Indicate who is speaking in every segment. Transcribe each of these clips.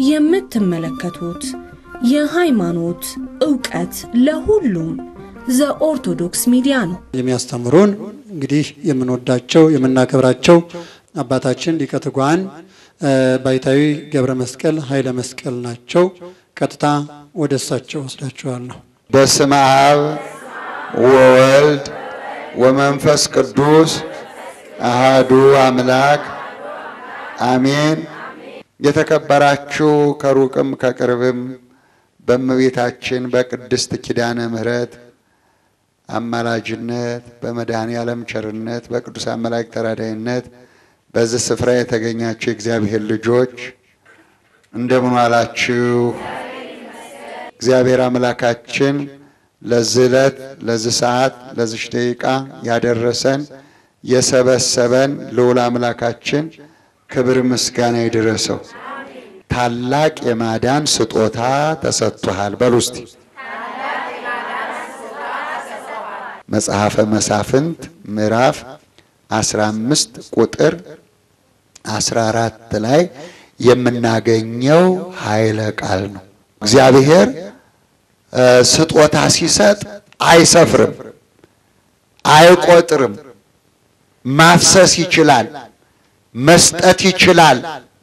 Speaker 1: የምትመለከቱት የሃይማኖት ዕውቀት ለሁሉም ዘኦርቶዶክስ ሚዲያ ነው።
Speaker 2: የሚያስተምሩን እንግዲህ የምንወዳቸው የምናከብራቸው አባታችን ሊቀ ትጉሃን ባይታዊ ገብረ መስቀል ኃይለ መስቀል ናቸው። ቀጥታ ወደ እሳቸው ወስዳችኋለሁ።
Speaker 3: በስመ አብ ወወልድ ወመንፈስ ቅዱስ አሃዱ አምላክ አሜን። የተከበራችሁ ከሩቅም ከቅርብም በእመቤታችን በቅድስት ኪዳነ ምሕረት አማላጅነት በመድኃኔ ዓለም ቸርነት በቅዱሳን መላእክት ተራዳይነት በዚህ ስፍራ የተገኛችሁ የእግዚአብሔር ልጆች እንደምን ዋላችሁ? እግዚአብሔር አምላካችን ለዚህ ዕለት ለዚህ ሰዓት ለዚች ደቂቃ ያደረሰን የሰበሰበን ልዑል አምላካችን ክብር ምስጋና ይድረሰው። ታላቅ የማዳን ስጦታ ተሰጥቶሃል። በሉ እስቲ መጽሐፈ መሳፍንት ምዕራፍ 15 ቁጥር 14 ላይ የምናገኘው ኃይለ ቃል ነው። እግዚአብሔር ስጦታ ሲሰጥ አይሰፍርም፣ አይቆጥርም። ማፍሰስ ይችላል፣ መስጠት ይችላል።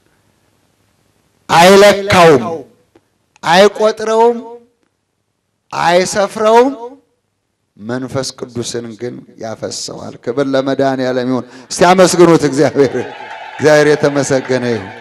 Speaker 3: አይለካውም፣ አይቆጥረውም፣ አይሰፍረውም። መንፈስ ቅዱስን ግን ያፈሰዋል። ክብር ለመድኃኔዓለም ይሁን። እስቲ አመስግኑት እግዚአብሔር። እግዚአብሔር የተመሰገነ ይሁን።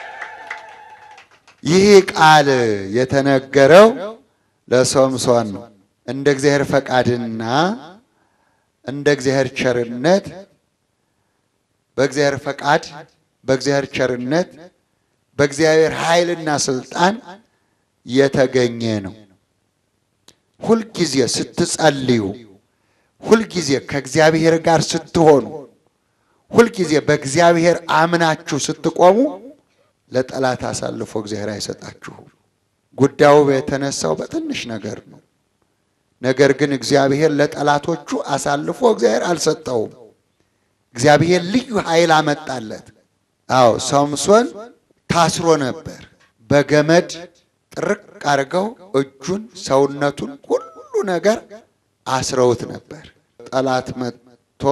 Speaker 3: ይህ ቃል የተነገረው ለሶምሶን ነው። እንደ እግዚአብሔር ፈቃድና እንደ እግዚአብሔር ቸርነት በእግዚአብሔር ፈቃድ በእግዚአብሔር ቸርነት በእግዚአብሔር ኃይልና ስልጣን የተገኘ ነው። ሁልጊዜ ስትጸልዩ፣ ሁልጊዜ ከእግዚአብሔር ጋር ስትሆኑ፣ ሁልጊዜ በእግዚአብሔር አምናችሁ ስትቆሙ ለጠላት አሳልፎ እግዚአብሔር አይሰጣችሁም። ጉዳዩ የተነሳው በትንሽ ነገር ነው። ነገር ግን እግዚአብሔር ለጠላቶቹ አሳልፎ እግዚአብሔር አልሰጠውም። እግዚአብሔር ልዩ ኃይል አመጣለት። አዎ ሶምሶን ታስሮ ነበር። በገመድ ጥርቅ አድርገው እጁን፣ ሰውነቱን፣ ሁሉ ነገር አስረውት ነበር። ጠላት መጥቶ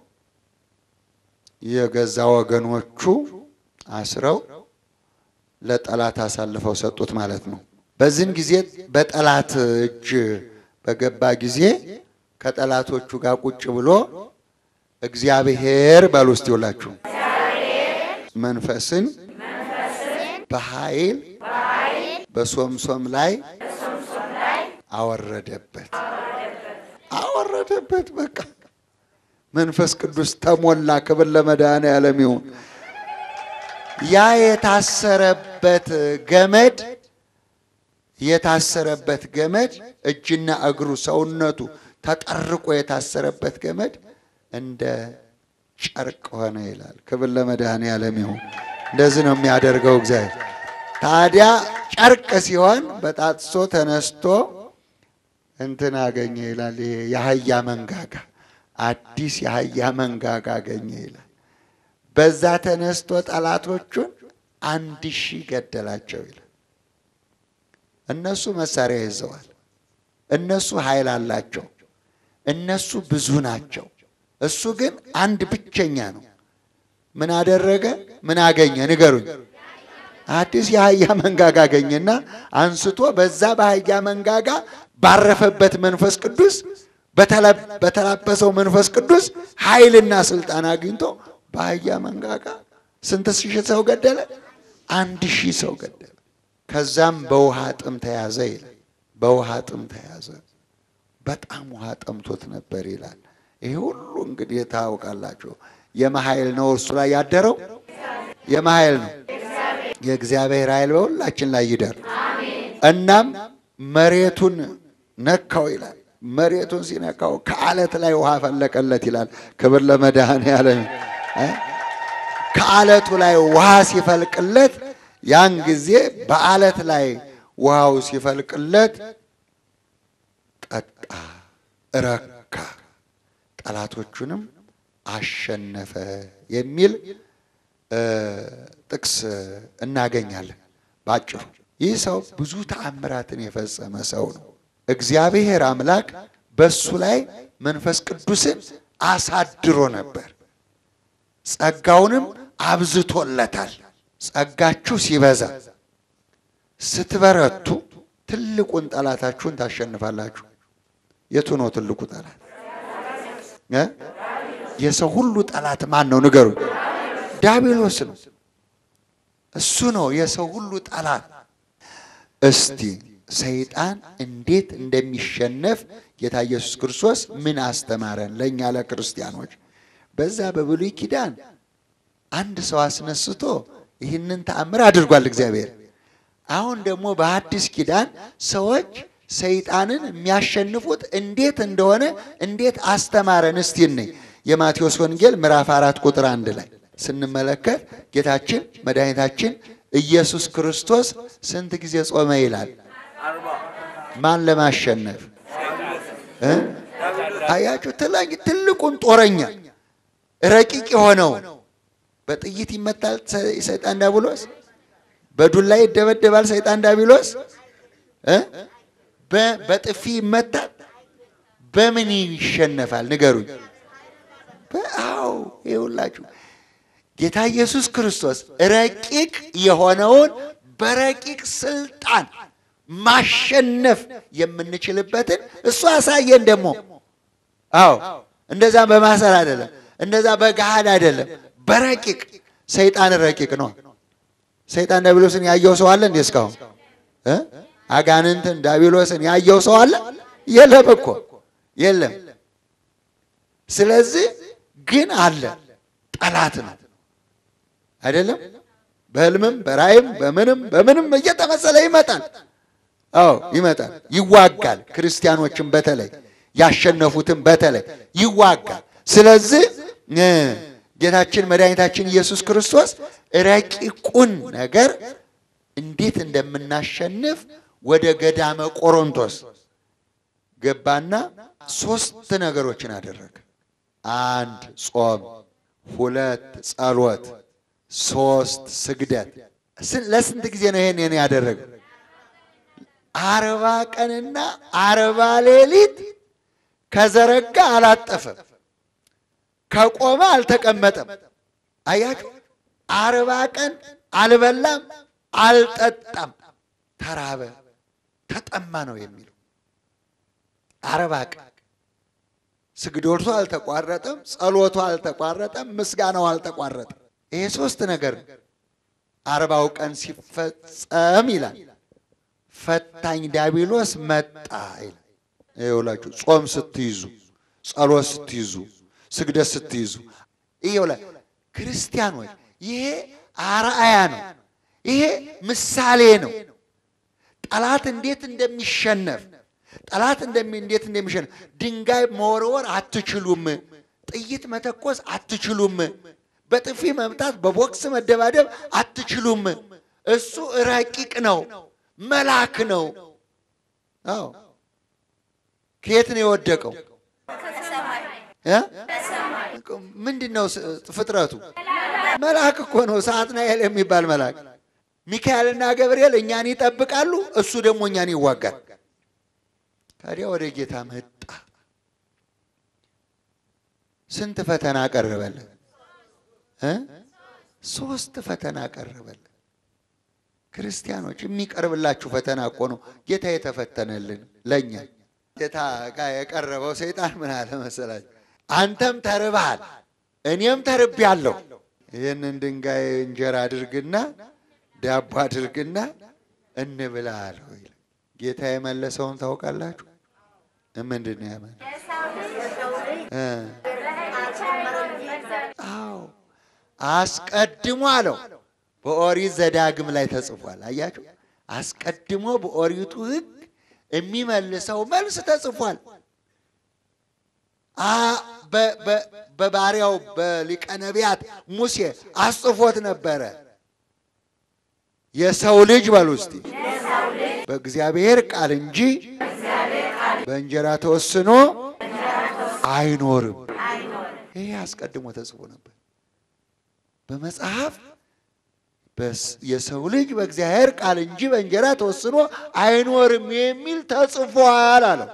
Speaker 3: የገዛ ወገኖቹ አስረው ለጠላት አሳልፈው ሰጡት ማለት ነው። በዚህን ጊዜ በጠላት እጅ በገባ ጊዜ ከጠላቶቹ ጋር ቁጭ ብሎ እግዚአብሔር በሉ እስቲ ሁላችሁ መንፈስን በኃይል በሶምሶም ላይ አወረደበት አወረደበት። በቃ መንፈስ ቅዱስ ተሞላ። ክብር ለመድኃኔዓለም ይሁን። ያ የታሰረበት ገመድ የታሰረበት ገመድ እጅና እግሩ ሰውነቱ ተጠርቆ የታሰረበት ገመድ እንደ ጨርቅ ሆነ ይላል። ክብር ለመድኃኔዓለም ይሁን። እንደዚህ ነው የሚያደርገው እግዚአብሔር። ታዲያ ጨርቅ ሲሆን በጣጥሶ ተነስቶ እንትን አገኘ ይላል። ይሄ የአህያ መንጋጋ አዲስ የአህያ መንጋጋ አገኘ ይላል። በዛ ተነስቶ ጠላቶቹን አንድ ሺህ ገደላቸው ይላል። እነሱ መሳሪያ ይዘዋል። እነሱ ኃይል አላቸው። እነሱ ብዙ ናቸው። እሱ ግን አንድ ብቸኛ ነው። ምን አደረገ? ምን አገኘ? ንገሩኝ። አዲስ የአህያ መንጋጋ አገኘና አንስቶ በዛ በአህያ መንጋጋ ባረፈበት መንፈስ ቅዱስ በተላበሰው መንፈስ ቅዱስ ኃይልና ስልጣን አግኝቶ በአህያ መንጋጋ ስንት ሺህ ሰው ገደለ? አንድ ሺህ ሰው ገደለ። ከዛም በውሃ ጥም ተያዘ ይላል። በውሃ ጥም ተያዘ። በጣም ውሃ ጠምቶት ነበር ይላል። ይሄ ሁሉ እንግዲህ ታውቃላችሁ። የመኃይል ነው እርሱ ላይ ያደረው የመኃይል ነው። የእግዚአብሔር ኃይል በሁላችን ላይ ይደር። እናም መሬቱን ነካው ይላል። መሬቱን ሲነካው ከአለት ላይ ውሃ ፈለቀለት ይላል። ክብር ለመድኃኔዓለም። ከአለቱ ላይ ውሃ ሲፈልቅለት ያን ጊዜ በአለት ላይ ውሃው ሲፈልቅለት ጠጣ፣ ረካ፣ ጠላቶቹንም አሸነፈ የሚል ጥቅስ እናገኛለን። ባጭሩ ይህ ሰው ብዙ ተአምራትን የፈጸመ ሰው ነው። እግዚአብሔር አምላክ በሱ ላይ መንፈስ ቅዱስን አሳድሮ ነበር። ጸጋውንም አብዝቶለታል። ጸጋችሁ ሲበዛ ስትበረቱ ትልቁን ጠላታችሁን ታሸንፋላችሁ። የቱ ነው ትልቁ ጠላት? እ? የሰው ሁሉ ጠላት ማን ነው? ንገሩኝ። ዲያብሎስ ነው። እሱ ነው የሰው ሁሉ ጠላት። እስቲ ሰይጣን እንዴት እንደሚሸነፍ ጌታ ኢየሱስ ክርስቶስ ምን አስተማረን? ለእኛ ለክርስቲያኖች በዛ በብሉይ ኪዳን አንድ ሰው አስነስቶ ይህንን ተአምር አድርጓል እግዚአብሔር። አሁን ደግሞ በአዲስ ኪዳን ሰዎች ሰይጣንን የሚያሸንፉት እንዴት እንደሆነ እንዴት አስተማረን? እስቲ እንይ። የማቴዎስ ወንጌል ምዕራፍ አራት ቁጥር አንድ ላይ ስንመለከት ጌታችን መድኃኒታችን ኢየሱስ ክርስቶስ ስንት ጊዜ ጾመ ይላል? ማን ለማሸነፍ እ? አያችሁ ትላኝ ትልቁን ጦረኛ ረቂቅ የሆነው በጥይት ይመታል ሰይጣን ዲያብሎስ፣ በዱላ ይደበደባል ሰይጣን ዲያብሎስ እ? በ- በጥፊ ይመታል። በምን ይሸነፋል? ንገሩኝ። በአው ይኸውላችሁ ጌታ ኢየሱስ ክርስቶስ ረቂቅ የሆነውን በረቂቅ ስልጣን ማሸነፍ የምንችልበትን እሱ አሳየን። ደግሞ አዎ እንደዛ በማሰር አይደለም፣ እንደዛ በገሃድ አይደለም፣ በረቂቅ ሰይጣን ረቂቅ ነው። ሰይጣን ዲያብሎስን ያየው ሰው አለ እንዴ? እስካሁን እ? አጋንንትን ዲያብሎስን ያየው ሰው አለ? የለም እኮ የለም። ስለዚህ ግን አለ ጠላት ነው አይደለም። በህልምም በራእይም በምንም በምንም እየተመሰለ ይመጣል። አዎ ይመጣል፣ ይዋጋል። ክርስቲያኖችን በተለይ ያሸነፉትን በተለይ ይዋጋል። ስለዚህ እ ጌታችን መድኃኒታችን ኢየሱስ ክርስቶስ ረቂቁን ነገር እንዴት እንደምናሸንፍ ወደ ገዳመ ቆሮንቶስ ገባና ሶስት ነገሮችን አደረገ። አንድ ጾም፣ ሁለት ጸሎት፣ ሶስት ስግደት። ስ- ለስንት ጊዜ ነው ይሄን ይሄን ያደረገው? አርባ ቀንና አርባ ሌሊት ከዘረጋ አላጠፈም፣ ከቆመ አልተቀመጠም። አያችሁ፣ አርባ ቀን አልበላም፣ አልጠጣም፣ ተራበ፣ ተጠማ ነው የሚለው። አርባ ቀን ስግዶቱ አልተቋረጠም፣ ጸሎቱ አልተቋረጠም፣ ምስጋናው አልተቋረጠም። ይሄ ሶስት ነገር ነው። አርባው ቀን ሲፈጸም ይላል ፈታኝ ዲያብሎስ መጣ ይላል። ይኸውላችሁ ጾም ስትይዙ፣ ጸሎት ስትይዙ፣ ስግደት ስትይዙ ይኸውላ ክርስቲያኖች ይሄ አርአያ ነው። ይሄ ምሳሌ ነው። ጠላት እንዴት እንደሚሸነፍ ጠላት እንደሚ እንዴት እንደሚሸነፍ ድንጋይ መወርወር አትችሉም። ጥይት መተኮስ አትችሉም። በጥፊ መምታት፣ በቦክስ መደባደብ አትችሉም። እሱ ረቂቅ ነው፣ መልአክ ነው። አዎ ከየት ነው የወደቀው? እ? ምንድን ነው ስ- ፍጥረቱ? መልአክ እኮ ነው። ሳጥናኤል የሚባል መልአክ። ሚካኤልና ገብርኤል እኛን ይጠብቃሉ፣ እሱ ደግሞ እኛን ይዋጋል። ታዲያ ወደ ጌታ መጣ። ስንት ፈተና ቀረበልን? እ? ሶስት ፈተና ቀረበልን። ክርስቲያኖች የሚቀርብላችሁ ፈተና እኮ ነው ጌታ የተፈተነልን ለእኛ። ጌታ ጋር የቀረበው ሰይጣን ምን አለ መሰላችሁ? አንተም ተርበሃል፣ እኔም ተርቤያለሁ። ይህንን ድንጋይ እንጀራ አድርግና ዳቦ አድርግና እንብላ አለው ይላል። ጌታ የመለሰውን ታውቃላችሁ? ምንድን ነው ያመ እ አዎ አስቀድሞ አለው በኦሪት ዘዳግም ላይ ተጽፏል። አያችሁ፣ አስቀድሞ በኦሪቱ ሕግ የሚመልሰው መልስ ተጽፏል። አ- በ- በ- በባሪያው በሊቀ ነቢያት ሙሴ አስጽፎት ነበረ። የሰው ልጅ በሉ እስቲ በእግዚአብሔር ቃል እንጂ በእንጀራ ተወስኖ አይኖርም። ይሄ አስቀድሞ ተጽፎ ነበር በመጽሐፍ የሰው ልጅ በእግዚአብሔር ቃል እንጂ በእንጀራ ተወስኖ አይኖርም የሚል ተጽፏል አለው።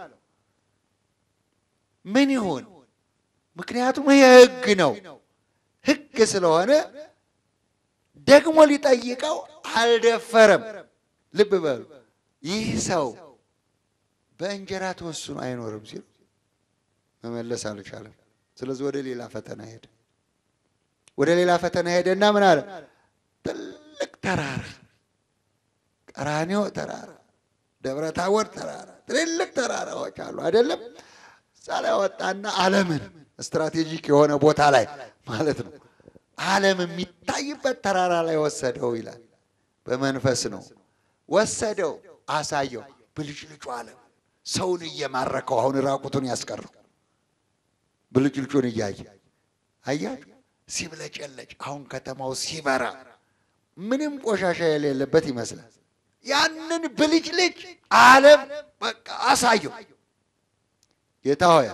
Speaker 3: ምን ይሁን? ምክንያቱም ይሄ ሕግ ነው። ሕግ ስለሆነ ደግሞ ሊጠይቀው አልደፈረም። ልብ በሉ። ይህ ሰው በእንጀራ ተወስኖ አይኖርም ሲሉ መመለስ አልቻለም። ስለዚህ ወደ ሌላ ፈተና ሄደ። ወደ ሌላ ፈተና ሄደና ምን አለ? ትልቅ ተራራ፣ ቀራንዮ ተራራ፣ ደብረ ታቦር ተራራ፣ ትልልቅ ተራራዎች አሉ አይደለም? እዛ ላይ ወጣና ዓለምን ስትራቴጂክ የሆነ ቦታ ላይ ማለት ነው ዓለም የሚታይበት ተራራ ላይ ወሰደው ይላል። በመንፈስ ነው ወሰደው፣ አሳየው። ብልጭልጩ ዓለም ሰውን እየማረከው አሁን ራቁቱን ያስቀረው ብልጭልጩን እያየ አያችሁ፣ ሲብለጨለጭ አሁን ከተማው ሲበራ ምንም ቆሻሻ የሌለበት ይመስላል። ያንን ብልጭልጭ ዓለም በቃ አሳየው። ጌታ ሆይ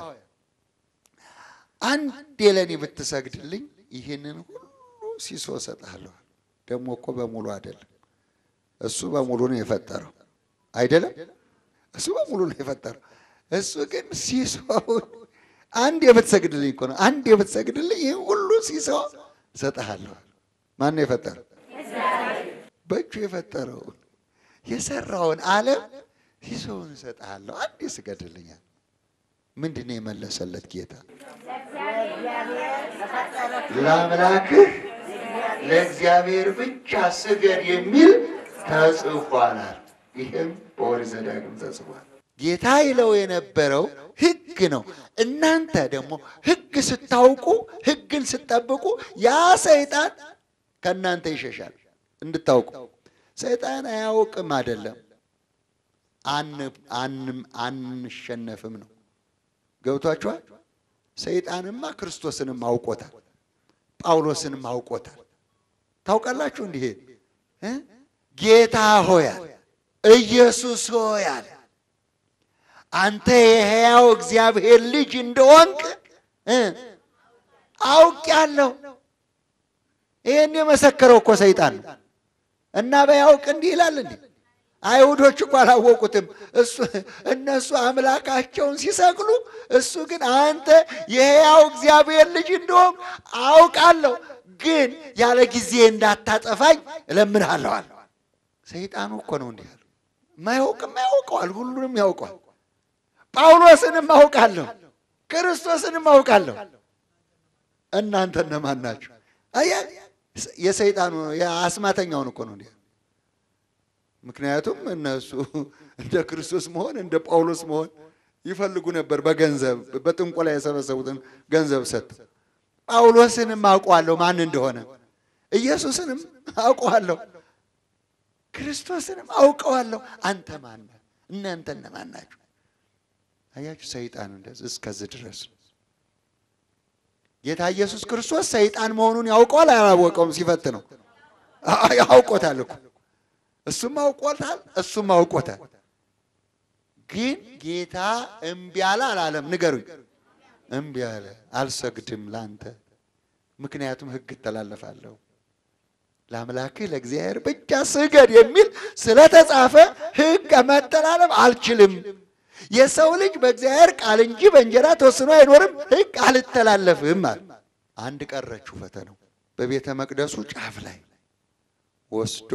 Speaker 3: አንዴ ለእኔ ብትሰግድልኝ ይህንን ሁሉ ሲሶ እሰጥሃለሁ። ደግሞ እኮ በሙሉ አይደለም፣ እሱ በሙሉ ነው የፈጠረው አይደለም። እሱ በሙሉ ነው የፈጠረው። እሱ ግን ሲሶውን አንድ የብትሰግድልኝ እኮ ነው። አንድ የብትሰግድልኝ ይህን ሁሉ ሲሶ እሰጥሃለሁ። ማን ነው የፈጠረው? በእጁ የፈጠረውን የሰራውን ዓለም ሲሶውን እሰጥሃለሁ፣ አንድ ስገድልኛል። ምንድን ነው የመለሰለት ጌታ? ለአምላክህ ለእግዚአብሔር ብቻ ስገድ የሚል ተጽፏላል። ይህም በኦሪት ዘዳግም ተጽፏል። ጌታ ይለው የነበረው ሕግ ነው። እናንተ ደግሞ ሕግ ስታውቁ፣ ሕግን ስጠብቁ ያ ሰይጣን ከእናንተ ይሸሻል። እንድታውቁ ሰይጣን አያውቅም አይደለም፣ አንሸነፍም ነው። ገብቷችኋል? ሰይጣንማ ክርስቶስንም አውቆታል፣ ጳውሎስንም አውቆታል። ታውቃላችሁ እንዲህ ጌታ ሆያል ኢየሱስ ሆያል አንተ የሕያው እግዚአብሔር ልጅ እንደሆንክ አውቄአለሁ። ይህን የመሰከረው እኮ ሰይጣን ነው። እና በያውቅ እንዲህ ይላል እንዲህ አይሁዶች እኮ አላወቁትም። እሱ እነሱ አምላካቸውን ሲሰቅሉ፣ እሱ ግን አንተ የሕያው እግዚአብሔር ልጅ እንደሆንክ አውቃለሁ፣ ግን ያለ ጊዜ እንዳታጠፋኝ እለምንሃለሁ አለ። ሰይጣኑ እኮ ነው እንዲህ ያለው። ማያውቅም ያውቀዋል፣ ሁሉንም ያውቀዋል። ጳውሎስንም አውቃለሁ፣ ክርስቶስንም አውቃለሁ። እናንተ እነማን ናችሁ? አያ የሰይጣኑ የአስማተኛውን እኮ ነው እንዲህ ምክንያቱም እነሱ እንደ ክርስቶስ መሆን እንደ ጳውሎስ መሆን ይፈልጉ ነበር። በገንዘብ በጥንቆላ የሰበሰቡትን ገንዘብ ሰጥ ጳውሎስንም አውቀዋለሁ ማን እንደሆነ፣ ኢየሱስንም አውቀዋለሁ፣ ክርስቶስንም አውቀዋለሁ። አንተ ማን ነህ? እናንተ እነማን ናችሁ? አያችሁ፣ ሰይጣን እንደዚህ እስከዚህ ድረስ ነው። ጌታ ኢየሱስ ክርስቶስ ሰይጣን መሆኑን ያውቀዋል አያወቀውም? ሲፈት ነው ያውቆታል እኮ እሱም አውቆታል፣ እሱም አውቆታል። ግን ጌታ እምቢ አለ አላለም? ንገሩኝ። እምቢ አለ። አልሰግድም ላንተ፣ ምክንያቱም ሕግ እተላለፋለሁ። ለአምላክህ ለእግዚአብሔር ብቻ ስገድ የሚል ስለተጻፈ ሕግ መተላለፍ አልችልም። የሰው ልጅ በእግዚአብሔር ቃል እንጂ በእንጀራ ተወስኖ አይኖርም። ሕግ አልተላለፍም አለ። አንድ ቀረችው ፈተናው። በቤተ መቅደሱ ጫፍ ላይ ወስዶ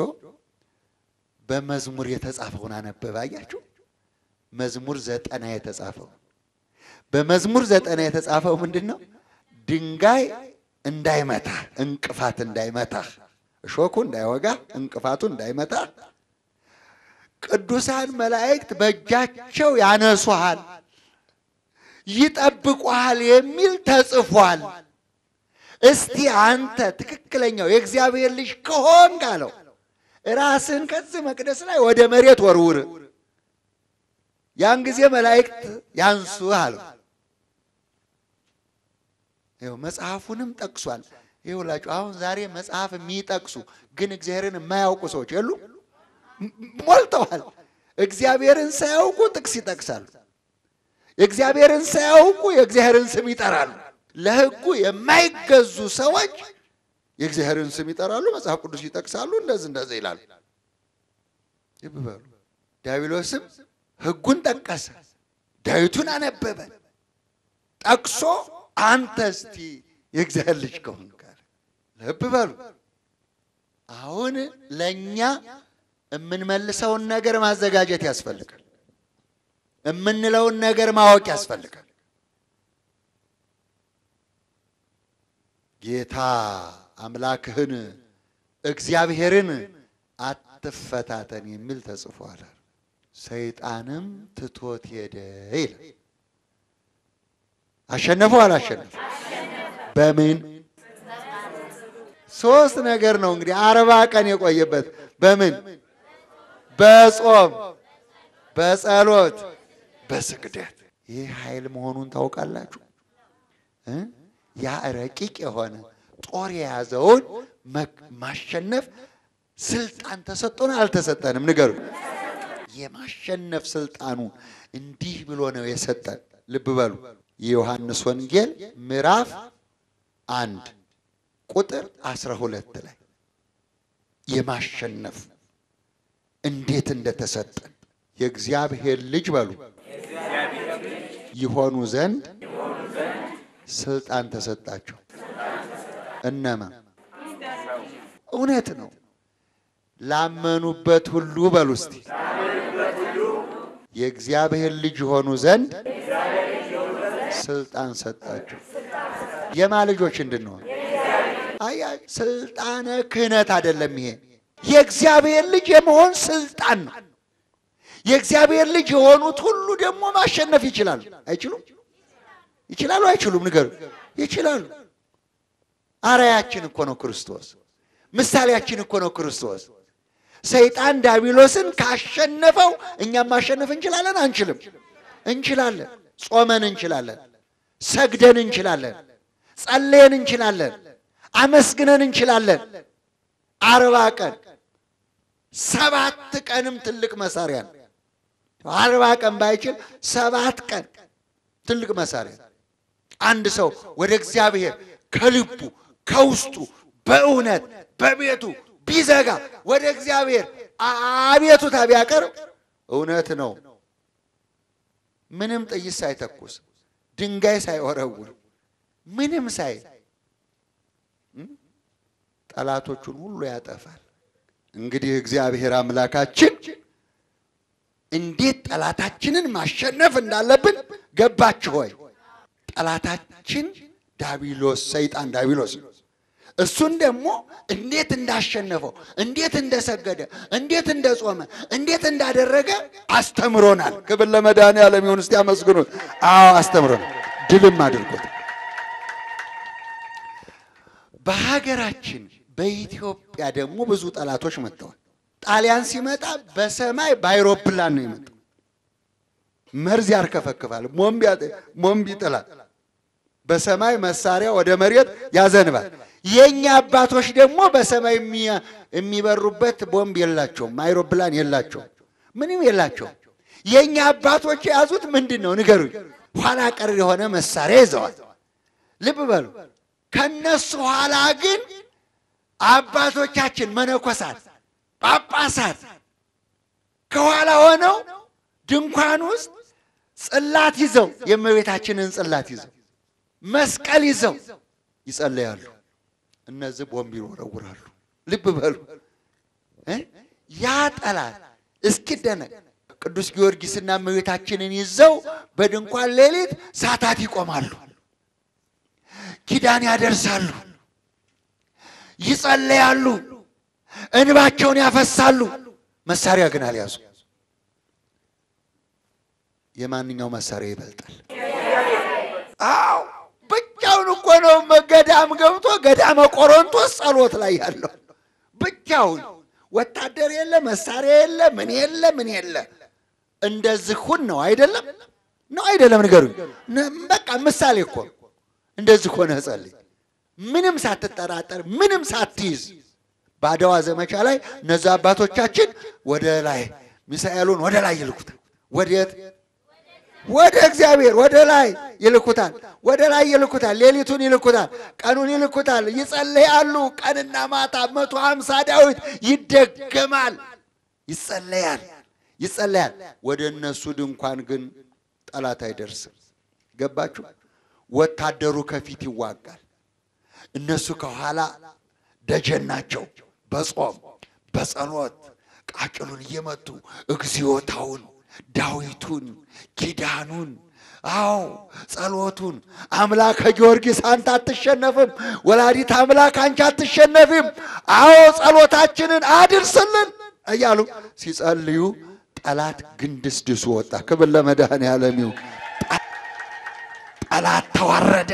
Speaker 3: በመዝሙር የተጻፈውን አነበበ። አያችሁ፣ መዝሙር ዘጠና የተጻፈው በመዝሙር ዘጠና የተጻፈው ምንድን ነው? ድንጋይ እንዳይመታ እንቅፋት እንዳይመታ እሾኩ እንዳይወጋ እንቅፋቱ እንዳይመታ ቅዱሳን መላእክት በእጃቸው ያነሱሃል፣ ይጠብቁሃል የሚል ተጽፏል። እስቲ አንተ ትክክለኛው የእግዚአብሔር ልጅ ከሆንክ አለው ራስን ከዚህ መቅደስ ላይ ወደ መሬት ወርውር፣ ያን ጊዜ መላእክት ያንሱ አለው። ይኸው መጽሐፉንም ጠቅሷል። ይኸውላችሁ አሁን ዛሬ መጽሐፍ የሚጠቅሱ ግን እግዚአብሔርን የማያውቁ ሰዎች የሉ ሞልተዋል። እግዚአብሔርን ሳያውቁ ጥቅስ ይጠቅሳሉ። እግዚአብሔርን ሳያውቁ የእግዚአብሔርን ስም ይጠራሉ። ለሕጉ የማይገዙ ሰዎች የእግዚአብሔርን ስም ይጠራሉ፣ መጽሐፍ ቅዱስ ይጠቅሳሉ፣ እንደዚህ እንደዚህ ይላሉ። ልብ በሉ። ዲያብሎስም ሕጉን ጠቀሰ፣ ዳዊቱን አነበበ፣ ጠቅሶ አንተ እስቲ የእግዚአብሔር ልጅ ከሆንክ አለ። ልብ በሉ። አሁን ለእኛ የምንመልሰውን ነገር ማዘጋጀት ያስፈልጋል። የምንለውን ነገር ማወቅ ያስፈልጋል። ጌታ አምላክህን እግዚአብሔርን አትፈታተን የሚል ተጽፏል። ሰይጣንም ትቶት ሄደ ይላል። አሸነፈው አላሸነፈው? በምን ሶስት ነገር ነው እንግዲህ አርባ ቀን የቆየበት በምን በጾም በጸሎት በስግደት ይህ ኃይል መሆኑን ታውቃላችሁ እ ያ ረቂቅ የሆነ ጦር የያዘውን ማሸነፍ ስልጣን ተሰጥቶን አልተሰጠንም? ንገሩ። የማሸነፍ ስልጣኑ እንዲህ ብሎ ነው የሰጠን። ልብ በሉ። የዮሐንስ ወንጌል ምዕራፍ አንድ ቁጥር አስራ ሁለት ላይ የማሸነፍ እንዴት እንደተሰጠን የእግዚአብሔር ልጅ በሉ ይሆኑ ዘንድ ስልጣን ተሰጣቸው። እነማ እውነት ነው። ላመኑበት ሁሉ በሉ እስቲ የእግዚአብሔር ልጅ የሆኑ ዘንድ ስልጣን ሰጣቸው። የማ ልጆች እንድንሆን አያ ስልጣነ ክህነት አይደለም። ይሄ የእግዚአብሔር ልጅ የመሆን ስልጣን ነው። የእግዚአብሔር ልጅ የሆኑት ሁሉ ደግሞ ማሸነፍ ይችላሉ። አይችሉም? ይችላሉ? አይችሉም? ንገሩ። ይችላሉ። አርአያችን እኮ ነው ክርስቶስ። ምሳሌያችን እኮ ነው ክርስቶስ። ሰይጣን ዳቢሎስን ካሸነፈው እኛም ማሸነፍ እንችላለን? አንችልም? እንችላለን። ጾመን እንችላለን። ሰግደን እንችላለን። ጸለየን እንችላለን። አመስግነን እንችላለን። አርባ ቀን ሰባት ቀንም ትልቅ መሳሪያ ነው። አርባ ቀን ባይችል ሰባት ቀን ትልቅ መሳሪያ ነው። አንድ ሰው ወደ እግዚአብሔር ከልቡ ከውስጡ በእውነት በቤቱ ቢዘጋ ወደ እግዚአብሔር አቤቱታ ቢያቀርብ እውነት ነው ምንም ጥይት ሳይተኩስ ድንጋይ ሳይወረውር ምንም ሳይ ጠላቶቹን ሁሉ ያጠፋል። እንግዲህ እግዚአብሔር አምላካችን እንዴት ጠላታችንን ማሸነፍ እንዳለብን ገባችሁ ሆይ? ጠላታችን ዳቢሎስ ሰይጣን ዳቢሎስ ነው። እሱን ደግሞ እንዴት እንዳሸነፈው፣ እንዴት እንደሰገደ፣ እንዴት እንደጾመ፣ እንዴት እንዳደረገ አስተምሮናል። ክብር ለመድኃኔዓለም ይሁን። እስቲ አመስግኑት። አዎ አስተምሮናል፣ ድልም አድርጎት በሀገራችን በኢትዮጵያ ደግሞ ብዙ ጠላቶች መጥተዋል። ጣሊያን ሲመጣ በሰማይ በአይሮፕላን ነው የመጣው። መርዝ ያርከፈክፋል፣ ሞምብ ይጥላል፣ በሰማይ መሳሪያ ወደ መሬት ያዘንባል። የእኛ አባቶች ደግሞ በሰማይ የሚበሩበት ቦምብ የላቸውም፣ አይሮፕላን የላቸውም፣ ምንም የላቸውም። የእኛ አባቶች የያዙት ምንድን ነው ንገሩኝ? ኋላ ቀር የሆነ መሳሪያ ይዘዋል። ልብ በሉ። ከነሱ ኋላ ግን አባቶቻችን መነኮሳት፣ ጳጳሳት ከኋላ ሆነው ድንኳን ውስጥ ጽላት ይዘው የእመቤታችንን ጽላት ይዘው መስቀል ይዘው ይጸለያሉ። እነዚህ ቦምብ ይወረውራሉ። ልብ በሉ እ ያ ጠላት እስኪደነቅ ቅዱስ ጊዮርጊስና እመቤታችንን ይዘው በድንኳን ሌሊት ሰዓታት ይቆማሉ፣ ኪዳን ያደርሳሉ፣ ይጸለያሉ፣ እንባቸውን ያፈሳሉ። መሳሪያ ግን አልያዙ። የማንኛው መሳሪያ ይበልጣል? አዎ ብቻውን እኮ ነው ገዳም ገብቶ ገዳመ ቆሮንቶስ ጸሎት ላይ ያለው ብቻውን። ወታደር የለ፣ መሳሪያ የለ፣ ምን የለ፣ ምን የለ። እንደዚህ ሁን ነው አይደለም? ነው አይደለም? ንገሩኝ። በቃ ምሳሌ እኮ እንደዚህ ሆነ ጸልይ፣ ምንም ሳትጠራጠር፣ ምንም ሳትይዝ። በአድዋ ዘመቻ ላይ እነዛ አባቶቻችን ወደ ላይ ሚሳኤሉን ወደ ላይ ይልኩታል። ወዴት? ወደ እግዚአብሔር ወደ ላይ ይልኩታል። ወደ ላይ ይልኩታል። ሌሊቱን ይልኩታል። ቀኑን ይልኩታል። ይጸለያሉ። ቀንና ማታ መቶ ሀምሳ ዳዊት ይደገማል። ይጸለያል ይጸለያል። ወደ እነሱ ድንኳን ግን ጠላት አይደርስም። ገባችሁ? ወታደሩ ከፊት ይዋጋል። እነሱ ከኋላ ደጀን ናቸው። በጾም በጸሎት ቃጭሉን እየመቱ እግዚኦታውን፣ ዳዊቱን፣ ኪዳኑን አዎ ጸሎቱን አምላከ ጊዮርጊስ አንተ አትሸነፍም፣ ወላዲት አምላክ አንቺ አትሸነፊም፣ አዎ ጸሎታችንን አድርስልን እያሉ ሲጸልዩ ጠላት ግንድስድሱ ወጣ። ክብር ለመድኃኔዓለም ይሁን። ጠላት ተዋረደ።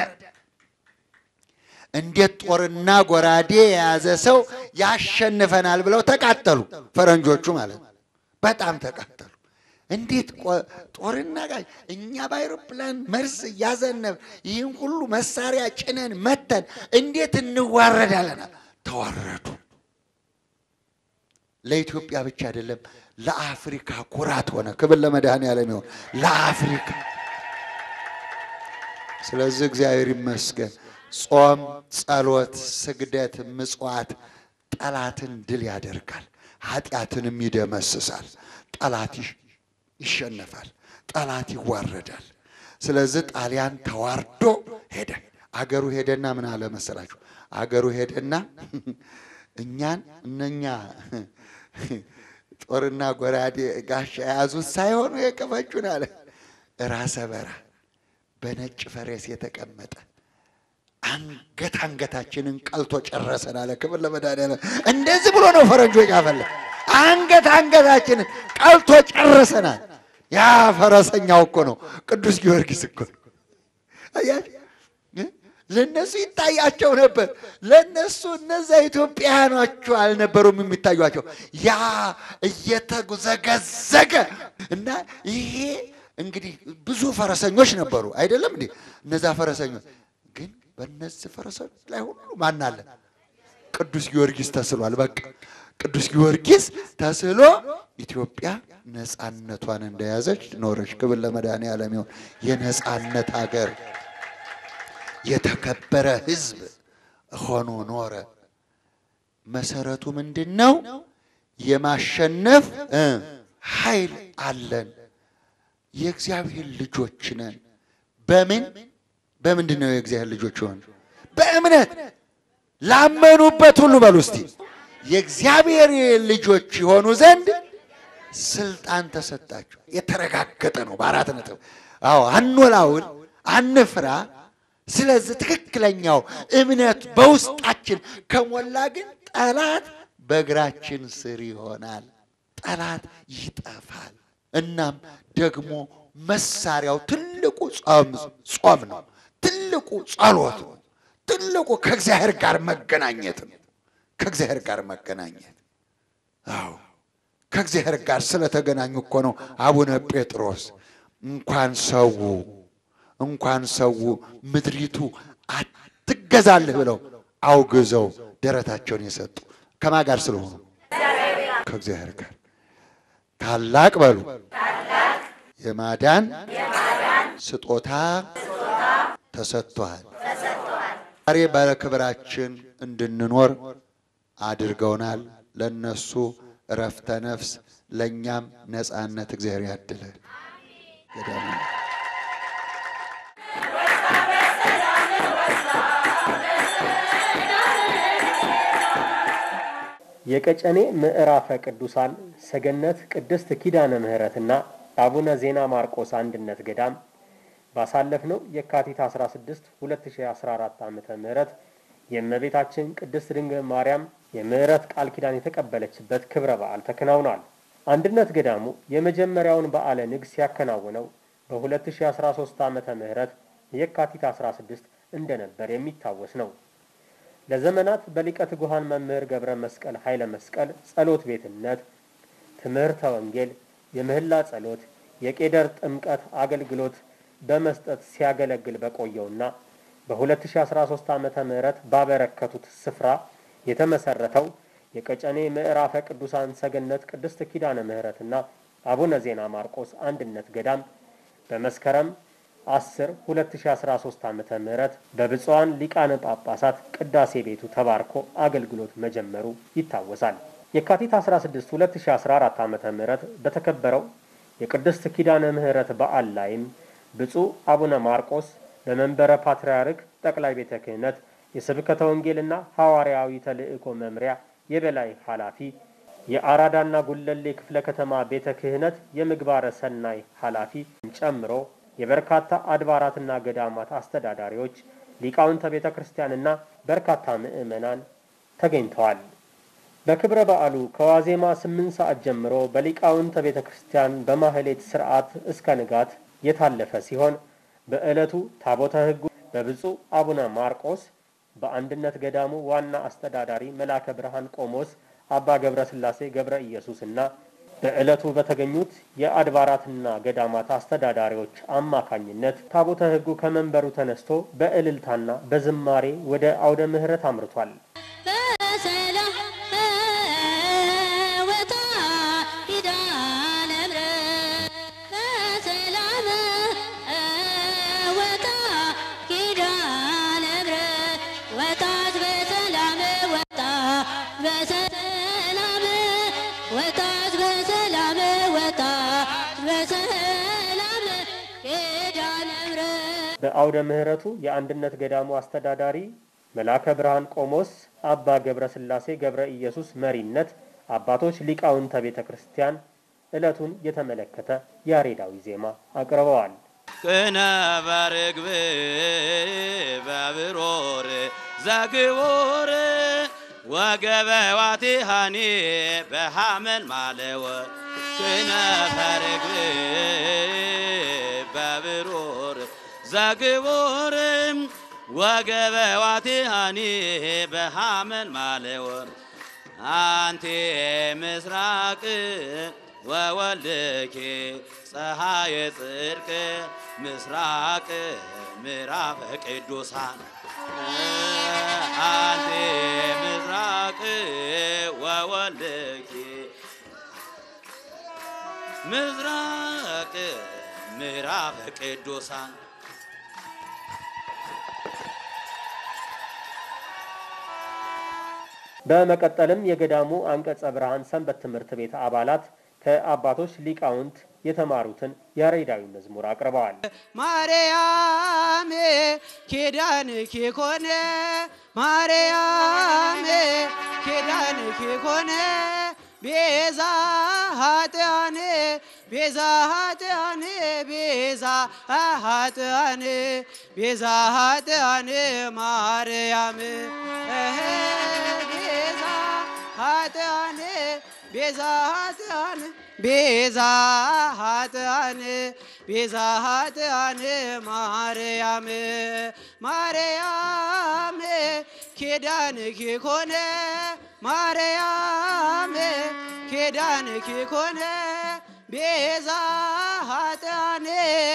Speaker 3: እንዴት ጦርና ጎራዴ የያዘ ሰው ያሸንፈናል ብለው ተቃጠሉ። ፈረንጆቹ ማለት ነው። በጣም ተቃጠሉ። እንዴት ጦርና ጋር እኛ በአይሮፕላን መርዝ እያዘነብ ይህን ሁሉ መሳሪያ ጭነን መተን እንዴት እንዋረዳለን? ተዋረዱ። ለኢትዮጵያ ብቻ አይደለም ለአፍሪካ ኩራት ሆነ። ክብር ለመድኃኔዓለም ይሁን። ለአፍሪካ ስለዚህ እግዚአብሔር ይመስገን። ጾም፣ ጸሎት፣ ስግደት፣ ምጽዋት ጠላትን ድል ያደርጋል፣ ኃጢአትንም ይደመስሳል። ጠላት ይሸነፋል፣ ጠላት ይዋረዳል። ስለዚህ ጣሊያን ተዋርዶ ሄደ። አገሩ ሄደና ምን አለ መሰላችሁ? አገሩ ሄደና እኛን እነኛ ጦርና ጎራዴ ጋሻ የያዙት ሳይሆኑ የቀፈቹን አለ ራሰ በራ በነጭ ፈረስ የተቀመጠ አንገት አንገታችንን ቀልቶ ጨረሰን አለ። ክብር ለመድኃኒዓለም። እንደዚህ ብሎ ነው ፈረንጆች ያፈለ አንገት አንገታችንን ቀልቶ ጨረሰናል። ያ ፈረሰኛው እኮ ነው ቅዱስ ጊዮርጊስ እኮ ነው። አያችሁ፣ ለእነሱ ይታያቸው ነበር። ለእነሱ እነዛ ኢትዮጵያውያኖቹ አልነበሩም የሚታዩቸው። ያ እየተዘገዘገ እና ይሄ እንግዲህ ብዙ ፈረሰኞች ነበሩ አይደለም እንዴ? እነዛ ፈረሰኞች ግን በእነዚህ ፈረሰኞች ላይ ሁሉ ማን አለ? ቅዱስ ጊዮርጊስ ተስሏል። በቃ ቅዱስ ጊዮርጊስ ተስሎ ኢትዮጵያ ነፃነቷን እንደያዘች ኖረች። ክብር ለመድኃኔዓለም ይሁን። የነፃነት ሀገር የተከበረ ሕዝብ ሆኖ ኖረ። መሰረቱ ምንድን ነው? የማሸነፍ እ ኃይል አለን። የእግዚአብሔር ልጆች ነን። በምን በምንድን ነው የእግዚአብሔር ልጆች ሆን? በእምነት ላመኑበት ሁሉ በሉ እስቲ የእግዚአብሔር ልጆች የሆኑ ዘንድ ስልጣን ተሰጣቸው። የተረጋገጠ ነው። በአራት ነጥብ አዎ፣ አንወላውል፣ አንፍራ። ስለዚህ ትክክለኛው እምነት በውስጣችን ከሞላ ግን ጠላት በእግራችን ስር ይሆናል። ጠላት ይጠፋል። እናም ደግሞ መሳሪያው ትልቁ ጾም ነው። ትልቁ ጸሎት ነው። ትልቁ ከእግዚአብሔር ጋር መገናኘት ነው። ከእግዚአብሔር ጋር መገናኘት አዎ፣ ከእግዚአብሔር ጋር ስለተገናኙ እኮ ነው አቡነ ጴጥሮስ እንኳን ሰው እንኳን ሰው ምድሪቱ አትገዛልህ ብለው አውግዘው ደረታቸውን የሰጡ ከማ ጋር ስለሆኑ ከእግዚአብሔር ጋር ታላቅ በሉ የማዳን ስጦታ ተሰጥቷል። ዛሬ በክብራችን እንድንኖር አድርገውናል። ለነሱ እረፍተ ነፍስ፣ ለእኛም ነፃነት እግዚአብሔር ያድለን። ገዳም
Speaker 4: የቀጨኔ ምዕራፈ ቅዱሳን ሰገነት ቅድስት ኪዳነ ምሕረትና አቡነ ዜና ማርቆስ አንድነት ገዳም ባሳለፍነው የካቲት 16 2014 ዓመተ ምህረት የእመቤታችን ቅድስት ድንግል ማርያም የምሕረት ቃል ኪዳን የተቀበለችበት ክብረ በዓል ተከናውኗል። አንድነት ገዳሙ የመጀመሪያውን በዓለ ንግስ ሲያከናውነው በ2013 ዓመተ ምህረት የካቲት 16 እንደነበር የሚታወስ ነው። ለዘመናት በሊቀ ትጉሃን መምህር ገብረ መስቀል ኃይለ መስቀል ጸሎት ቤትነት ትምህርተ ወንጌል፣ የምህላ ጸሎት፣ የቄደር ጥምቀት አገልግሎት በመስጠት ሲያገለግል በቆየውና በ2013 ዓመተ ምህረት ባበረከቱት ስፍራ የተመሰረተው የቀጨኔ ምዕራፈ ቅዱሳን ሰገነት ቅድስት ኪዳነ ምሕረትና አቡነ ዜና ማርቆስ አንድነት ገዳም በመስከረም 10 2013 ዓ ም በብፁዓን ሊቃነ ጳጳሳት ቅዳሴ ቤቱ ተባርኮ አገልግሎት መጀመሩ ይታወሳል። የካቲት 16 2014 ዓ ም በተከበረው የቅድስት ኪዳነ ምሕረት በዓል ላይም ብፁዕ አቡነ ማርቆስ በመንበረ ፓትርያርክ ጠቅላይ ቤተ ክህነት የስብከተ ወንጌልና ሐዋርያዊ ተልእኮ መምሪያ የበላይ ኃላፊ የአራዳና ጉለሌ ክፍለ ከተማ ቤተ ክህነት የምግባረ ሰናይ ኃላፊ ጨምሮ የበርካታ አድባራትና ገዳማት አስተዳዳሪዎች፣ ሊቃውንተ ቤተ ክርስቲያንና በርካታ ምዕመናን ተገኝተዋል። በክብረ በዓሉ ከዋዜማ ስምንት ሰዓት ጀምሮ በሊቃውንተ ቤተ ክርስቲያን በማህሌት ስርዓት እስከ ንጋት የታለፈ ሲሆን በዕለቱ ታቦተ ሕጉ በብፁዕ አቡነ ማርቆስ በአንድነት ገዳሙ ዋና አስተዳዳሪ መላከ ብርሃን ቆሞስ አባ ገብረ ሥላሴ ገብረ ኢየሱስ እና በዕለቱ በተገኙት የአድባራትና ገዳማት አስተዳዳሪዎች አማካኝነት ታቦተ ሕጉ ከመንበሩ ተነስቶ በእልልታና በዝማሬ ወደ አውደ ምሕረት አምርቷል።
Speaker 5: በሰላም ወጣ ኪዳነ ምሕረት በሰላም ወጣ ኪዳነ ምሕረት ወጣት በሰላም ወጣ በሰላም ወጣት በሰላም ወጣ በሰላም ኪዳነ ምሕረት
Speaker 4: በአውደ ምሕረቱ የአንድነት ገዳሙ አስተዳዳሪ መላከ ብርሃን ቆሞስ አባ ገብረ ሥላሴ ገብረ ኢየሱስ መሪነት አባቶች ሊቃውንተ ቤተ ክርስቲያን ዕለቱን የተመለከተ ያሬዳዊ ዜማ አቅርበዋል።
Speaker 6: ክነበር ግብ በብሮር ዘግቡር ወገበ ዋቲሃኒ በሃመን ማለወ ክነበር ግብ በብሮር ዘግቡር ወገበ ዋቲሃኒ በሃመን ማለወር አንቲ ምስራቅ ወወልድኪ ፀሐየ ጽድቅ ምስራቅ ምዕራፈ ቅዱሳን አንቲ ምስራቅ ወወልድኪ ምስራቅ ምዕራፈ ቅዱሳን
Speaker 4: በመቀጠልም የገዳሙ አንቀጸ ብርሃን ሰንበት ትምህርት ቤት አባላት ከአባቶች ሊቃውንት የተማሩትን ያሬዳዊ መዝሙር አቅርበዋል።
Speaker 6: ማርያም ኪዳንኪ ኮነ ማርያም ኪዳንኪ ኮነ ቤዛ ኃጥአን ቤዛ ኃጥአን ቤዛ ኃጥአን ቤዛ ኃጥአን ማርያም እህ ቤዛ ኃጥአን ቤዛ ኃጥአን ቤዛ ኃጥአን ቤዛ ኃጥአን ማርያም ማርያም ኪዳንኪ ኮነ ማርያም ኪዳንኪ ኮነ ቤዛ ኃጥአን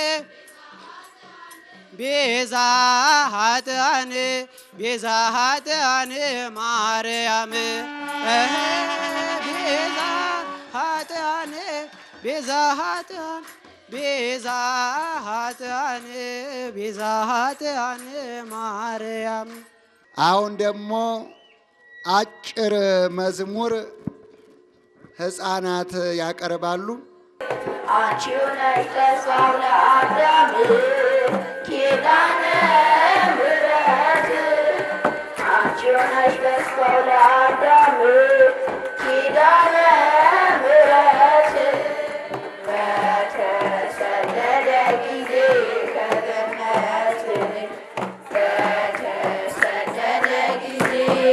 Speaker 6: ቤዛ ኃጥአን ቤዛ ኃጥአን ማርያም እህ ቤዛ ኃጥአን ቤዛ ኃጥአን ቤዛ ኃጥአን ቤዛ ኃጥአን ማርያም
Speaker 3: አሁን ደግሞ አጭር መዝሙር ሕፃናት ያቀርባሉ።
Speaker 7: አንቺ ነሽ ተስፋው ለአዳም ኪዳነ ምሕረት አንቺ ነሽ ተስፋው ለአዳም ኪዳነ ምሕረት በተሰደደ ጊዜ ከገነት በተሰደደ ጊዜ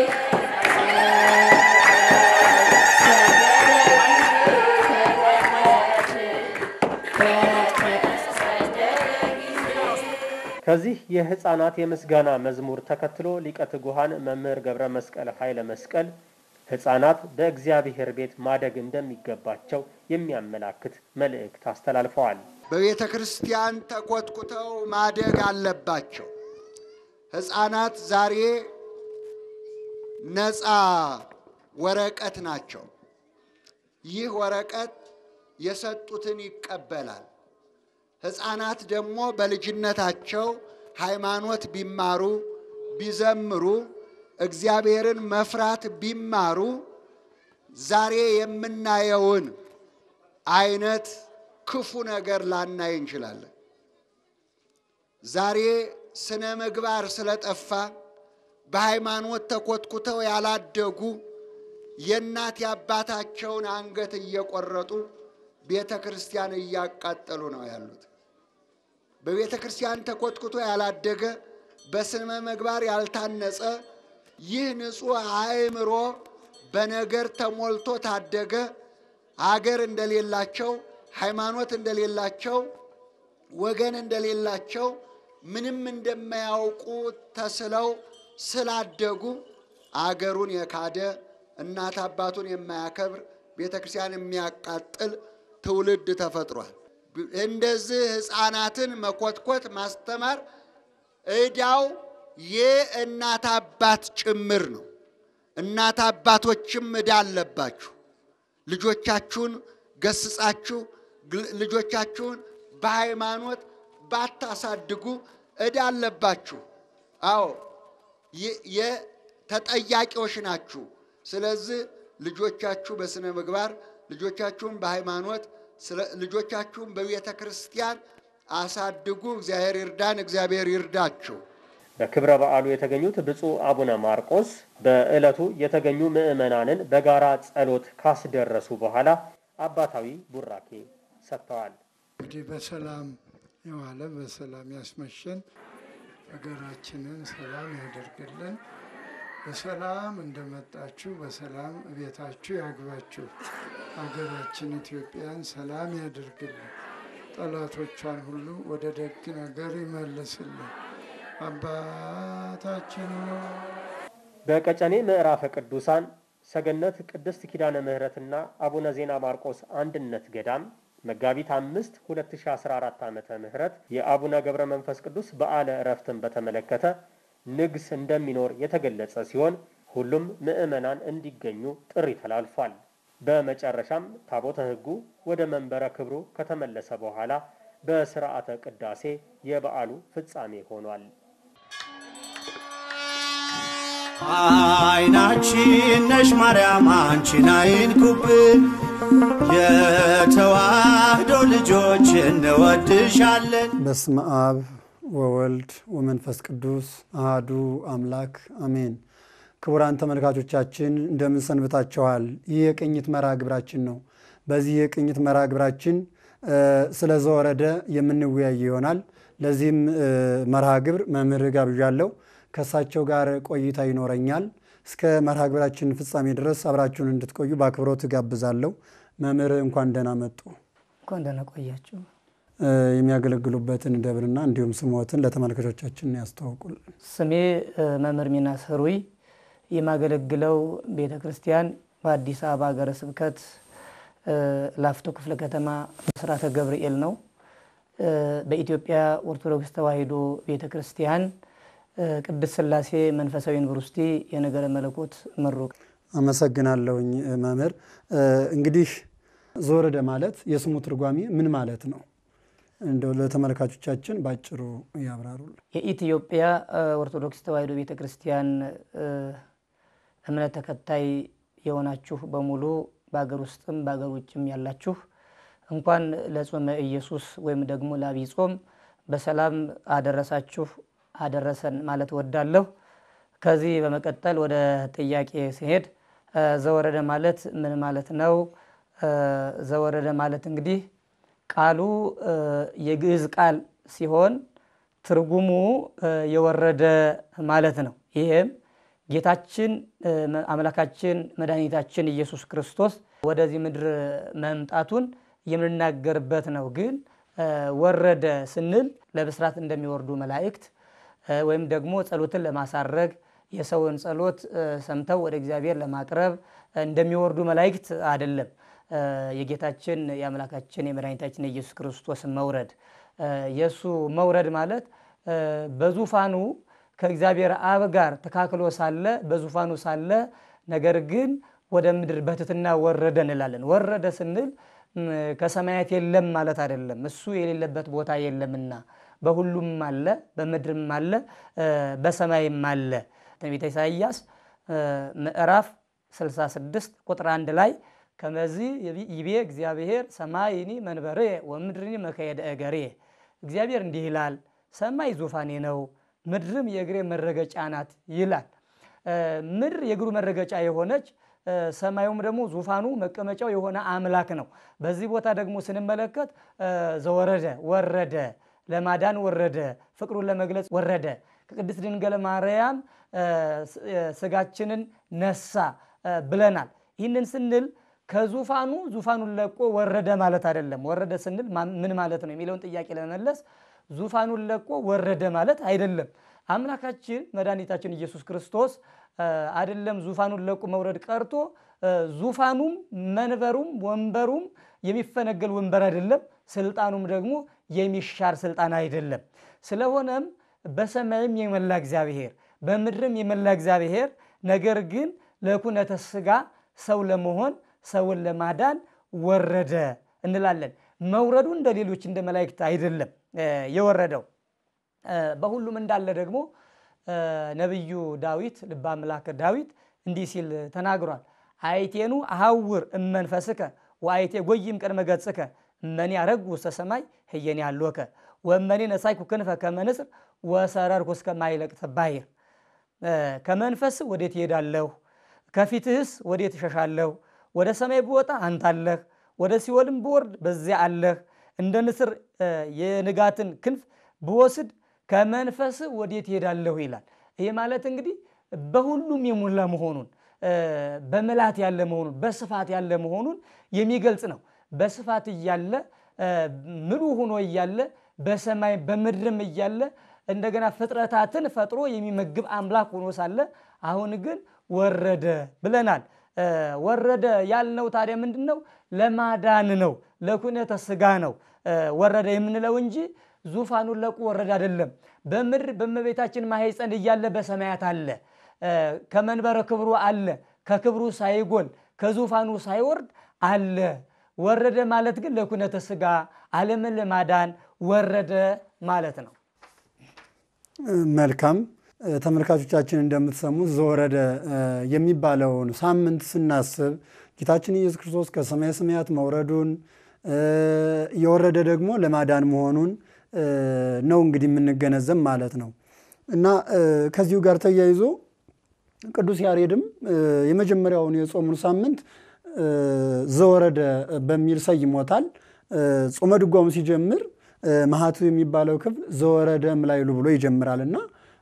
Speaker 4: ከዚህ የሕፃናት የምስጋና መዝሙር ተከትሎ ሊቀ ትጉሃን መምህር ገብረ መስቀል ኃይለ መስቀል ሕፃናት በእግዚአብሔር ቤት ማደግ እንደሚገባቸው የሚያመላክት መልእክት አስተላልፈዋል።
Speaker 3: በቤተ ክርስቲያን ተኮትኩተው ማደግ አለባቸው። ሕፃናት ዛሬ ነፃ ወረቀት ናቸው። ይህ ወረቀት የሰጡትን ይቀበላል። ሕፃናት ደግሞ በልጅነታቸው ሃይማኖት ቢማሩ ቢዘምሩ እግዚአብሔርን መፍራት ቢማሩ ዛሬ የምናየውን አይነት ክፉ ነገር ላናይ እንችላለን። ዛሬ ስነ ምግባር ስለጠፋ በሃይማኖት ተኮትኩተው ያላደጉ የእናት የአባታቸውን አንገት እየቆረጡ ቤተ ክርስቲያን እያቃጠሉ ነው ያሉት። በቤተ ክርስቲያን ተኮትኩቶ ያላደገ በስነ ምግባር ያልታነጸ ይህ ንጹሕ አእምሮ በነገር ተሞልቶ ታደገ አገር እንደሌላቸው ሃይማኖት እንደሌላቸው ወገን እንደሌላቸው ምንም እንደማያውቁ ተስለው ስላደጉ አገሩን የካደ እናት አባቱን የማያከብር ቤተ ክርስቲያን የሚያቃጥል ትውልድ ተፈጥሯል። እንደዚህ ሕፃናትን መኮትኮት ማስተማር ዕዳው የእናት አባት ጭምር ነው። እናት አባቶችም ዕዳ አለባችሁ። ልጆቻችሁን ገስጻችሁ ልጆቻችሁን በሃይማኖት ባታሳድጉ ዕዳ አለባችሁ። አዎ የተጠያቂዎች ናችሁ። ስለዚህ ልጆቻችሁ በስነ ምግባር ልጆቻችሁን በሃይማኖት ልጆቻችሁን በቤተ ክርስቲያን አሳድጉ። እግዚአብሔር ይርዳን፣ እግዚአብሔር ይርዳችሁ።
Speaker 4: በክብረ በዓሉ የተገኙት ብፁዕ አቡነ ማርቆስ በዕለቱ የተገኙ ምዕመናንን በጋራ ጸሎት ካስደረሱ በኋላ አባታዊ ቡራኬ ሰጥተዋል።
Speaker 8: እንግዲህ በሰላም የዋለ በሰላም ያስመሸን፣ ሀገራችንን ሰላም ያደርግልን። በሰላም እንደመጣችሁ በሰላም ቤታችሁ ያግባችሁ። ሀገራችን ኢትዮጵያን ሰላም ያደርግልን። ጠላቶቿን ሁሉ ወደ ደግ ነገር ይመልስልን። አባታችን
Speaker 4: በቀጨኔ ምዕራፈ ቅዱሳን ሰገነት ቅድስት ኪዳነ ምሕረትና አቡነ ዜና ማርቆስ አንድነት ገዳም መጋቢት አምስት 2014 ዓመተ ምህረት የአቡነ ገብረ መንፈስ ቅዱስ በዓለ ዕረፍትን በተመለከተ ንግስ እንደሚኖር የተገለጸ ሲሆን ሁሉም ምዕመናን እንዲገኙ ጥሪ ተላልፏል። በመጨረሻም ታቦተ ሕጉ ወደ መንበረ ክብሩ ከተመለሰ በኋላ በስርዓተ ቅዳሴ የበዓሉ ፍጻሜ ሆኗል።
Speaker 9: አይናችን ነሽ ማርያም አንቺን አይንኩብን፣ የተዋህዶ ልጆች እንወድሻለን።
Speaker 2: በስመ አብ ወወልድ ወመንፈስ ቅዱስ አሃዱ አምላክ አሜን። ክቡራን ተመልካቾቻችን እንደምን ሰንብታችኋል? ይህ የቅኝት መርሃ ግብራችን ነው። በዚህ የቅኝት መርሃ ግብራችን ስለ ዘወረደ የምንወያይ ይሆናል። ለዚህም መርሃ ግብር መምህር ጋብዣለሁ። ከእሳቸው ጋር ቆይታ ይኖረኛል። እስከ መርሃ ግብራችን ፍጻሜ ድረስ አብራችሁን እንድትቆዩ በአክብሮት ጋብዛለሁ። መምህር እንኳን ደህና መጡ።
Speaker 10: እንኳን ደህና ቆያችሁ።
Speaker 2: የሚያገለግሉበትን ደብርና እንዲሁም ስሞትን ለተመልካቾቻችን ያስተዋውቁልን።
Speaker 10: ስሜ መምህር ሚናስ ህሩይ የማገለግለው ቤተ ክርስቲያን በአዲስ አበባ ሀገረ ስብከት ላፍቶ ክፍለ ከተማ ብስራተ ገብርኤል ነው። በኢትዮጵያ ኦርቶዶክስ ተዋሕዶ ቤተ ክርስቲያን ቅድስት ሥላሴ መንፈሳዊ ዩኒቨርሲቲ የነገረ መለኮት ምሩቅ።
Speaker 2: አመሰግናለሁኝ መምህር። እንግዲህ ዘወረደ ማለት የስሙ ትርጓሜ ምን ማለት ነው? እንደው ለተመልካቾቻችን ባጭሩ ያብራሩልን።
Speaker 10: የኢትዮጵያ ኦርቶዶክስ ተዋሕዶ ቤተ ክርስቲያን እምነት ተከታይ የሆናችሁ በሙሉ በሀገር ውስጥም በሀገር ውጭም ያላችሁ እንኳን ለጾመ ኢየሱስ ወይም ደግሞ ለዐቢይ ጾም በሰላም አደረሳችሁ አደረሰን ማለት ወዳለሁ። ከዚህ በመቀጠል ወደ ጥያቄ ሲሄድ ዘወረደ ማለት ምን ማለት ነው? ዘወረደ ማለት እንግዲህ ቃሉ የግዕዝ ቃል ሲሆን ትርጉሙ የወረደ ማለት ነው። ይህም ጌታችን አምላካችን መድኃኒታችን ኢየሱስ ክርስቶስ ወደዚህ ምድር መምጣቱን የምንናገርበት ነው። ግን ወረደ ስንል ለብስራት እንደሚወርዱ መላእክት ወይም ደግሞ ጸሎትን ለማሳረግ የሰውን ጸሎት ሰምተው ወደ እግዚአብሔር ለማቅረብ እንደሚወርዱ መላእክት አይደለም። የጌታችን የአምላካችን የመድኃኒታችን የኢየሱስ ክርስቶስ መውረድ የእሱ መውረድ ማለት በዙፋኑ ከእግዚአብሔር አብ ጋር ተካክሎ ሳለ በዙፋኑ ሳለ ነገር ግን ወደ ምድር በትሕትና ወረደ እንላለን። ወረደ ስንል ከሰማያት የለም ማለት አይደለም። እሱ የሌለበት ቦታ የለምና በሁሉም አለ፣ በምድርም አለ፣ በሰማይም አለ። ትንቢተ ኢሳይያስ ምዕራፍ 66 ቁጥር አንድ ላይ ከመዚ ይቤ እግዚአብሔር ሰማይኒ መንበሬ ወምድርኒ መካየደ እገሬ እግዚአብሔር እንዲህ ይላል፣ ሰማይ ዙፋኔ ነው፣ ምድርም የእግሬ መረገጫ ናት ይላል። ምድር የእግሩ መረገጫ የሆነች ሰማዩም ደግሞ ዙፋኑ መቀመጫው የሆነ አምላክ ነው። በዚህ ቦታ ደግሞ ስንመለከት ዘወረደ ወረደ፣ ለማዳን ወረደ፣ ፍቅሩን ለመግለጽ ወረደ፣ ከቅድስት ድንግል ማርያም ስጋችንን ነሳ ብለናል። ይህንን ስንል ከዙፋኑ ዙፋኑን ለቆ ወረደ ማለት አይደለም። ወረደ ስንል ምን ማለት ነው የሚለውን ጥያቄ ለመመለስ ዙፋኑን ለቆ ወረደ ማለት አይደለም። አምላካችን መድኃኒታችን ኢየሱስ ክርስቶስ አይደለም ዙፋኑን ለቆ መውረድ ቀርቶ ዙፋኑም መንበሩም ወንበሩም የሚፈነገል ወንበር አይደለም። ስልጣኑም ደግሞ የሚሻር ስልጣን አይደለም። ስለሆነም በሰማይም የመላ እግዚአብሔር በምድርም የመላ እግዚአብሔር ነገር ግን ለኩነተ ሥጋ ሰው ለመሆን ሰውን ለማዳን ወረደ እንላለን። መውረዱ እንደ ሌሎች እንደ መላእክት አይደለም የወረደው በሁሉም እንዳለ ደግሞ ነቢዩ ዳዊት ልበ አምላክ ዳዊት እንዲህ ሲል ተናግሯል። አይቴኑ አሐውር እመንፈስከ ወአይቴ ጎይም ቅድመ ገጽከ እመኔ አረግሁ ውስተ ሰማይ ህየኔ አሎከ ወመኔ ነሳይኩ ክንፈ ከመ ንስር ወሰረርኩ እስከ ማይለቅት ባሕር። ከመንፈስ ወዴት እሄዳለሁ? ከፊትህስ ወዴት እሸሻለሁ? ወደ ሰማይ ብወጣ አንተ አለህ፣ ወደ ሲኦልም ብወርድ በዚያ አለህ። እንደ ንስር የንጋትን ክንፍ ብወስድ ከመንፈስ ወዴት እሄዳለሁ ይላል። ይህ ማለት እንግዲህ በሁሉም የሞላ መሆኑን በምላት ያለ መሆኑን በስፋት ያለ መሆኑን የሚገልጽ ነው። በስፋት እያለ ምሉ ሆኖ እያለ በሰማይ በምድርም እያለ እንደገና ፍጥረታትን ፈጥሮ የሚመግብ አምላክ ሆኖ ሳለ አሁን ግን ወረደ ብለናል። ወረደ ያልነው ታዲያ ምንድን ነው? ለማዳን ነው፣ ለኩነተ ሥጋ ነው ወረደ የምንለው እንጂ ዙፋኑን ለቆ ወረደ አይደለም። በምድር በእመቤታችን ማኅፀን እያለ በሰማያት አለ፣ ከመንበረ ክብሩ አለ፣ ከክብሩ ሳይጎል ከዙፋኑ ሳይወርድ አለ። ወረደ ማለት ግን ለኩነተ ሥጋ ዓለምን ለማዳን ወረደ ማለት ነው።
Speaker 2: መልካም ተመልካቾቻችን እንደምትሰሙት ዘወረደ የሚባለውን ሳምንት ስናስብ ጌታችን ኢየሱስ ክርስቶስ ከሰማየ ሰማያት መውረዱን የወረደ ደግሞ ለማዳን መሆኑን ነው እንግዲህ የምንገነዘብ ማለት ነው እና ከዚሁ ጋር ተያይዞ ቅዱስ ያሬድም የመጀመሪያውን የጾሙን ሳምንት ዘወረደ በሚል ሰይሞታል። ጾመ ድጓሙ ሲጀምር መሀቱ የሚባለው ክፍል ዘወረደ እምላይሉ ብሎ ይጀምራል እና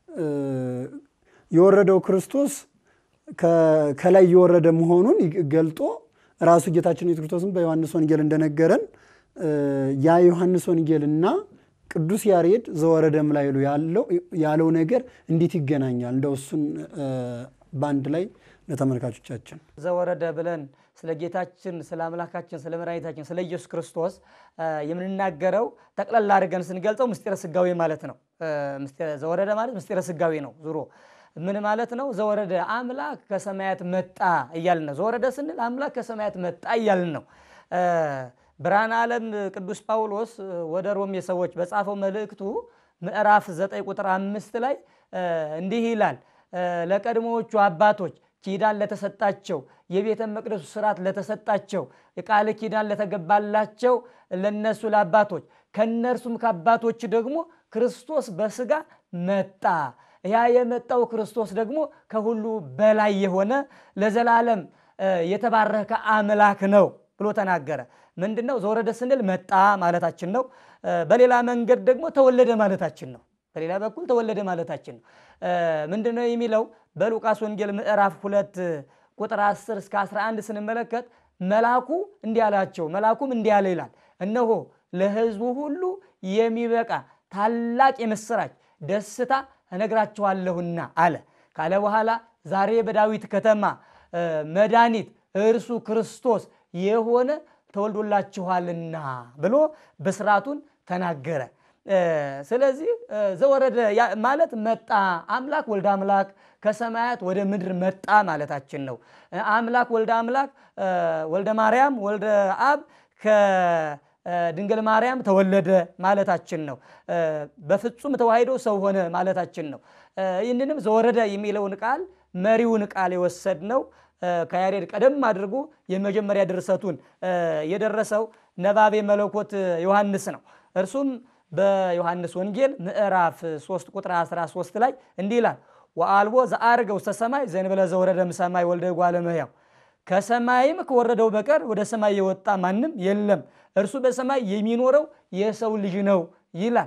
Speaker 2: የወረደው ክርስቶስ ከላይ የወረደ መሆኑን ገልጦ ራሱ ጌታችን ኢየሱስ ክርስቶስን በዮሐንስ ወንጌል እንደነገረን ያ ዮሐንስ ወንጌልና ቅዱስ ያሬድ ዘወረደ እምላይሉ ያለው ነገር እንዴት ይገናኛል? እንደው እሱን በአንድ ላይ ለተመልካቾቻችን
Speaker 10: ዘወረደ ብለን ስለ ጌታችን ስለ አምላካችን ስለ መድኃኒታችን ስለ ኢየሱስ ክርስቶስ የምንናገረው ጠቅላላ አድርገን ስንገልጸው ምስጢረ ስጋዌ ማለት ነው። ዘወረደ ማለት ምስጢረ ስጋዌ ነው። ዙሮ ምን ማለት ነው? ዘወረደ አምላክ ከሰማያት መጣ እያልን ነው። ዘወረደ ስንል አምላክ ከሰማያት መጣ እያልን ነው። ብርሃነ ዓለም ቅዱስ ጳውሎስ ወደ ሮሜ ሰዎች በጻፈው መልእክቱ ምዕራፍ 9 ቁጥር አምስት ላይ እንዲህ ይላል ለቀድሞዎቹ አባቶች ኪዳን ለተሰጣቸው የቤተ መቅደሱ ስርዓት ለተሰጣቸው የቃል ኪዳን ለተገባላቸው ለነሱ ለአባቶች ከነርሱም ከአባቶች ደግሞ ክርስቶስ በስጋ መጣ። ያ የመጣው ክርስቶስ ደግሞ ከሁሉ በላይ የሆነ ለዘላለም የተባረከ አምላክ ነው ብሎ ተናገረ። ምንድን ነው ዘወረደ ስንል መጣ ማለታችን ነው። በሌላ መንገድ ደግሞ ተወለደ ማለታችን ነው። በሌላ በኩል ተወለደ ማለታችን ነው። ምንድን ነው የሚለው በሉቃስ ወንጌል ምዕራፍ ሁለት ቁጥር 10 እስከ 11 ስንመለከት መልአኩ እንዲህ አላቸው፣ መልአኩም እንዲህ አለ ይላል፣ እነሆ ለሕዝቡ ሁሉ የሚበቃ ታላቅ የምስራች ደስታ እነግራችኋለሁና አለ ካለ በኋላ ዛሬ በዳዊት ከተማ መድኃኒት እርሱ ክርስቶስ የሆነ ተወልዶላችኋልና ብሎ ብስራቱን ተናገረ። ስለዚህ ዘወረደ ማለት መጣ። አምላክ ወልደ አምላክ ከሰማያት ወደ ምድር መጣ ማለታችን ነው። አምላክ ወልደ አምላክ ወልደ ማርያም ወልደ አብ ከድንግል ማርያም ተወለደ ማለታችን ነው። በፍጹም ተዋሂዶ ሰው ሆነ ማለታችን ነው። ይህንንም ዘወረደ የሚለውን ቃል መሪውን ቃል የወሰድነው ከያሬድ ቀደም አድርጎ የመጀመሪያ ድርሰቱን የደረሰው ነባቤ መለኮት ዮሐንስ ነው። እርሱም በዮሐንስ ወንጌል ምዕራፍ 3 ቁጥር 13 ላይ እንዲህ ይላል ወአልቦ ዘአርገ ውስተ ሰማይ ዘእንበለ ዘወረደም ሰማይ ወልደ እጓለ እመሕያው ከሰማይም ከወረደው በቀር ወደ ሰማይ የወጣ ማንም የለም፣ እርሱ በሰማይ የሚኖረው የሰው ልጅ ነው ይላል።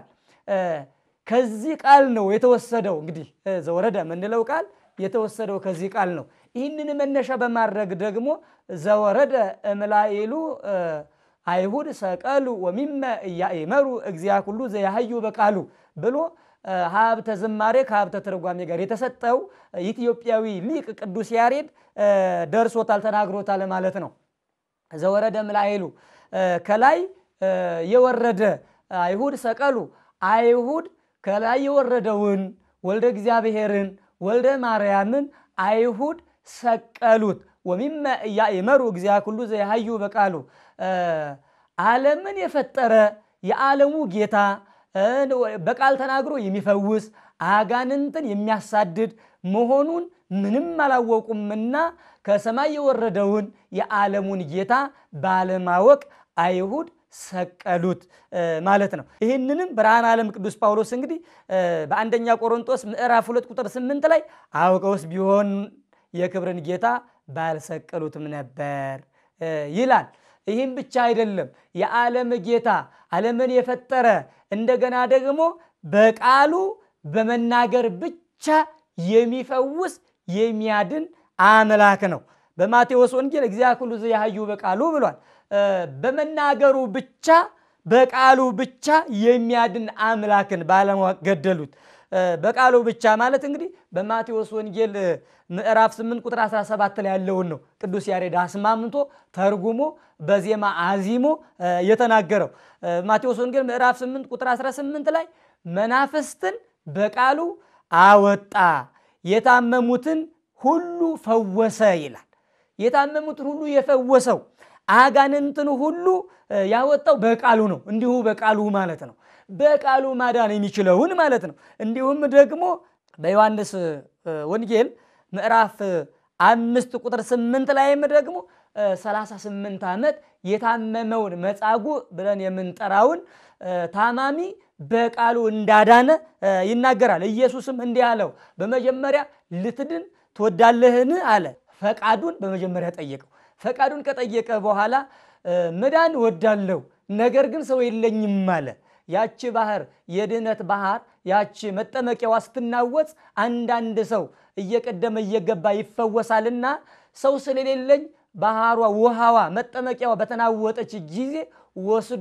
Speaker 10: ከዚህ ቃል ነው የተወሰደው። እንግዲህ ዘወረደ የምንለው ቃል የተወሰደው ከዚህ ቃል ነው። ይህንን መነሻ በማድረግ ደግሞ ዘወረደ እምላይሉ አይሁድ ሰቀሉ ወሚመ እያእመሩ እግዚአ ኩሉ ዘያህዩ በቃሉ ብሎ ሀብተ ዝማሬ ከሀብተ ትርጓሜ ጋር የተሰጠው ኢትዮጵያዊ ሊቅ ቅዱስ ያሬድ ደርሶታል፣ ተናግሮታል ማለት ነው። ዘወረደ እምላይሉ ከላይ የወረደ አይሁድ ሰቀሉ አይሁድ ከላይ የወረደውን ወልደ እግዚአብሔርን ወልደ ማርያምን አይሁድ ሰቀሉት። ወሚመ እያእመሩ እግዚአ ኩሉ ዘያህዩ በቃሉ ዓለምን የፈጠረ የዓለሙ ጌታ በቃል ተናግሮ የሚፈውስ አጋንንትን የሚያሳድድ መሆኑን ምንም አላወቁምና ከሰማይ የወረደውን የዓለሙን ጌታ ባለማወቅ አይሁድ ሰቀሉት ማለት ነው። ይህንንም ብርሃነ ዓለም ቅዱስ ጳውሎስ እንግዲህ በአንደኛ ቆሮንጦስ ምዕራፍ ሁለት ቁጥር ስምንት ላይ አውቀውስ ቢሆን የክብርን ጌታ ባልሰቀሉትም ነበር ይላል። ይህም ብቻ አይደለም። የዓለም ጌታ ዓለምን የፈጠረ እንደገና ደግሞ በቃሉ በመናገር ብቻ የሚፈውስ የሚያድን አምላክ ነው። በማቴዎስ ወንጌል እግዚአ ኩሉ ዘያህዩ በቃሉ ብሏል። በመናገሩ ብቻ በቃሉ ብቻ የሚያድን አምላክን ባለማወቅ ገደሉት። በቃሉ ብቻ ማለት እንግዲህ በማቴዎስ ወንጌል ምዕራፍ 8 ቁጥር 17 ላይ ያለውን ነው ቅዱስ ያሬድ አስማምቶ ተርጉሞ በዜማ አዚሞ የተናገረው። ማቴዎስ ወንጌል ምዕራፍ 8 ቁጥር 18 ላይ መናፍስትን በቃሉ አወጣ፣ የታመሙትን ሁሉ ፈወሰ ይላል። የታመሙትን ሁሉ የፈወሰው አጋንንትን ሁሉ ያወጣው በቃሉ ነው። እንዲሁ በቃሉ ማለት ነው። በቃሉ ማዳን የሚችለውን ማለት ነው። እንዲሁም ደግሞ በዮሐንስ ወንጌል ምዕራፍ አምስት ቁጥር ስምንት ላይም ደግሞ 38 ዓመት የታመመውን መጻጉዕ ብለን የምንጠራውን ታማሚ በቃሉ እንዳዳነ ይናገራል። ኢየሱስም እንዲህ አለው፣ በመጀመሪያ ልትድን ትወዳለህን አለ። ፈቃዱን በመጀመሪያ ጠየቀው። ፈቃዱን ከጠየቀ በኋላ መዳን እወዳለሁ፣ ነገር ግን ሰው የለኝም አለ። ያቺ ባህር የድህነት ባህር ያቺ መጠመቂያዋ ስትናወጽ አንዳንድ ሰው እየቀደመ እየገባ ይፈወሳልና ሰው ስለሌለኝ ባህሯ ውሃዋ መጠመቂያዋ በተናወጠች ጊዜ ወስዶ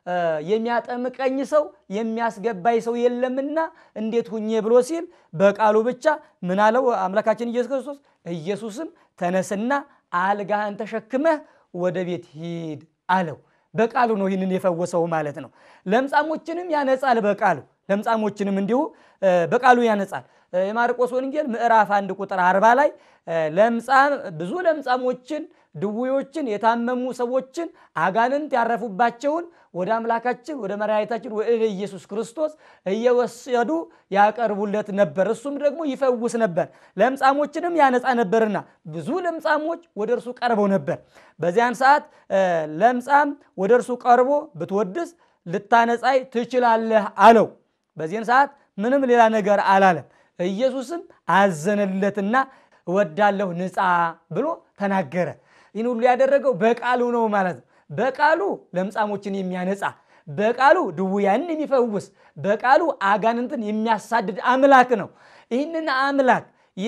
Speaker 10: የሚያጠምቀኝ ሰው የሚያስገባኝ ሰው የለምና እንዴት ሁኜ ብሎ ሲል በቃሉ ብቻ ምን አለው አምላካችን ኢየሱስ ክርስቶስ። ኢየሱስም ተነስና አልጋህን ተሸክመህ ወደ ቤት ሂድ አለው። በቃሉ ነው ይህንን የፈወሰው ማለት ነው። ለምጻሞችንም ያነጻል በቃሉ ለምጻሞችንም እንዲሁ በቃሉ ያነጻል። የማርቆስ ወንጌል ምዕራፍ አንድ ቁጥር አርባ ላይ ለምጻም ብዙ ለምጻሞችን፣ ድውዮችን፣ የታመሙ ሰዎችን አጋንንት ያረፉባቸውን ወደ አምላካችን ወደ መድኃኒታችን ወደ ኢየሱስ ክርስቶስ እየወሰዱ ያቀርቡለት ነበር። እሱም ደግሞ ይፈውስ ነበር፣ ለምጻሞችንም ያነጻ ነበርና ብዙ ለምጻሞች ወደ እርሱ ቀርበው ነበር። በዚያን ሰዓት ለምጻም ወደ እርሱ ቀርቦ ብትወድስ ልታነጻይ ትችላለህ አለው። በዚህን ሰዓት ምንም ሌላ ነገር አላለም። ኢየሱስም አዘነለትና እወዳለሁ ንጻ ብሎ ተናገረ። ይህን ሁሉ ያደረገው በቃሉ ነው ማለት ነው። በቃሉ ለምጻሞችን የሚያነጻ በቃሉ ድውያንን የሚፈውስ በቃሉ አጋንንትን የሚያሳድድ አምላክ ነው። ይህንን አምላክ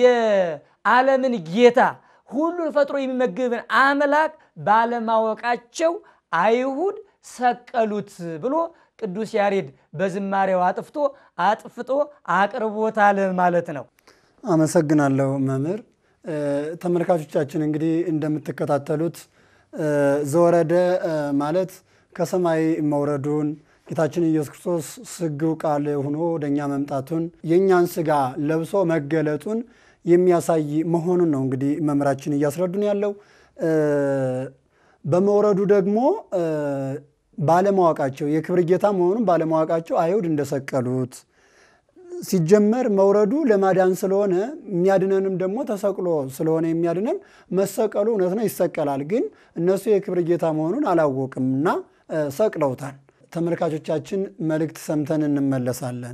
Speaker 10: የዓለምን ጌታ ሁሉን ፈጥሮ የሚመግብን አምላክ ባለማወቃቸው አይሁድ ሰቀሉት ብሎ ቅዱስ ያሬድ በዝማሬው አጥፍቶ አጥፍቶ አቅርቦታል ማለት ነው።
Speaker 2: አመሰግናለሁ መምህር። ተመልካቾቻችን እንግዲህ እንደምትከታተሉት ዘወረደ ማለት ከሰማይ መውረዱን ጌታችን ኢየሱስ ክርስቶስ ስግው ቃል ሆኖ ወደኛ መምጣቱን የእኛን ስጋ ለብሶ መገለጡን የሚያሳይ መሆኑን ነው እንግዲህ መምህራችን እያስረዱን ያለው። በመውረዱ ደግሞ ባለማወቃቸው የክብር ጌታ መሆኑን ባለማወቃቸው አይሁድ እንደሰቀሉት ሲጀመር መውረዱ ለማዳን ስለሆነ የሚያድነንም ደግሞ ተሰቅሎ ስለሆነ የሚያድነን መሰቀሉ እውነት ነው፣ ይሰቀላል። ግን እነሱ የክብር ጌታ መሆኑን አላወቅም እና ሰቅለውታል። ተመልካቾቻችን መልእክት ሰምተን እንመለሳለን።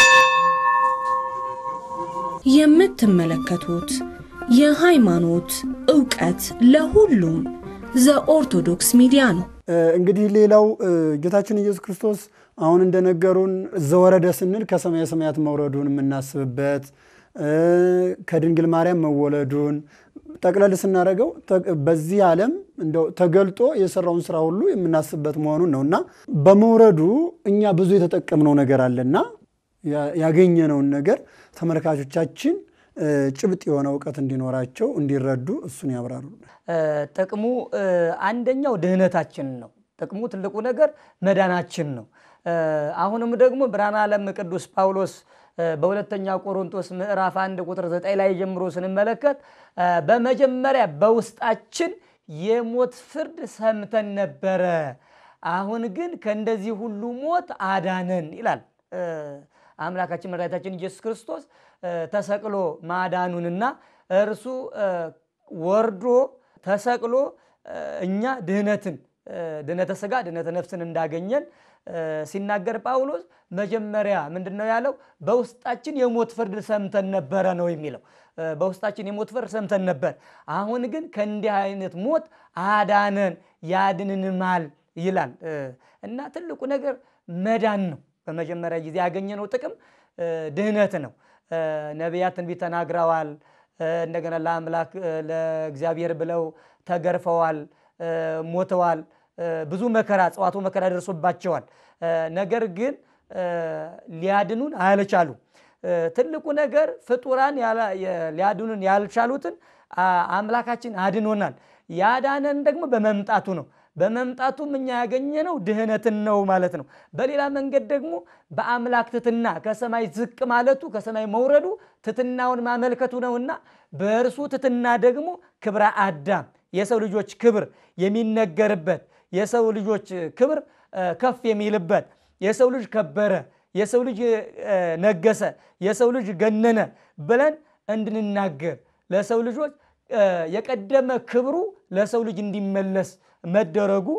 Speaker 1: የምትመለከቱት የሃይማኖት ዕውቀት ለሁሉም ዘኦርቶዶክስ ሚዲያ ነው።
Speaker 2: እንግዲህ ሌላው ጌታችን ኢየሱስ ክርስቶስ አሁን እንደነገሩን ዘወረደ ስንል ከሰማየ ሰማያት መውረዱን የምናስብበት ከድንግል ማርያም መወለዱን ጠቅለል ስናደርገው በዚህ ዓለም እንደው ተገልጦ የሰራውን ስራ ሁሉ የምናስብበት መሆኑን ነው እና በመውረዱ እኛ ብዙ የተጠቀምነው ነገር አለና ያገኘነውን ነገር ተመልካቾቻችን ጭብጥ የሆነ እውቀት እንዲኖራቸው እንዲረዱ እሱን ያብራሩ።
Speaker 10: ጥቅሙ አንደኛው ድህነታችን ነው። ጥቅሙ ትልቁ ነገር መዳናችን ነው። አሁንም ደግሞ ብርሃነ ዓለም ቅዱስ ጳውሎስ በሁለተኛ ቆሮንቶስ ምዕራፍ አንድ ቁጥር ዘጠኝ ላይ ጀምሮ ስንመለከት በመጀመሪያ በውስጣችን የሞት ፍርድ ሰምተን ነበረ፣ አሁን ግን ከእንደዚህ ሁሉ ሞት አዳነን ይላል። አምላካችን መድኃኒታችን ኢየሱስ ክርስቶስ ተሰቅሎ ማዳኑንና እርሱ ወርዶ ተሰቅሎ እኛ ድህነትን ድህነተ ስጋ ድህነተ ነፍስን እንዳገኘን ሲናገር ጳውሎስ መጀመሪያ ምንድን ነው ያለው? በውስጣችን የሞት ፍርድ ሰምተን ነበረ ነው የሚለው። በውስጣችን የሞት ፍርድ ሰምተን ነበር፣ አሁን ግን ከእንዲህ አይነት ሞት አዳነን ያድንንማል ይላል እና ትልቁ ነገር መዳን ነው። በመጀመሪያ ጊዜ ያገኘነው ጥቅም ድህነት ነው። ነቢያት ትንቢት ተናግረዋል። እንደገና ለአምላክ ለእግዚአብሔር ብለው ተገርፈዋል፣ ሞተዋል። ብዙ መከራ ጽዋቱ መከራ ደርሶባቸዋል። ነገር ግን ሊያድኑን አልቻሉ። ትልቁ ነገር ፍጡራን ሊያድኑን ያልቻሉትን አምላካችን አድኖናል። ያዳነን ደግሞ በመምጣቱ ነው። በመምጣቱም እኛ ያገኘነው ድህነትን ነው ማለት ነው። በሌላ መንገድ ደግሞ በአምላክ ትትና ከሰማይ ዝቅ ማለቱ ከሰማይ መውረዱ ትትናውን ማመልከቱ ነውና በእርሱ ትትና ደግሞ ክብረ አዳም የሰው ልጆች ክብር የሚነገርበት የሰው ልጆች ክብር ከፍ የሚልበት የሰው ልጅ ከበረ፣ የሰው ልጅ ነገሰ፣ የሰው ልጅ ገነነ ብለን እንድንናገር ለሰው ልጆች የቀደመ ክብሩ ለሰው ልጅ እንዲመለስ መደረጉ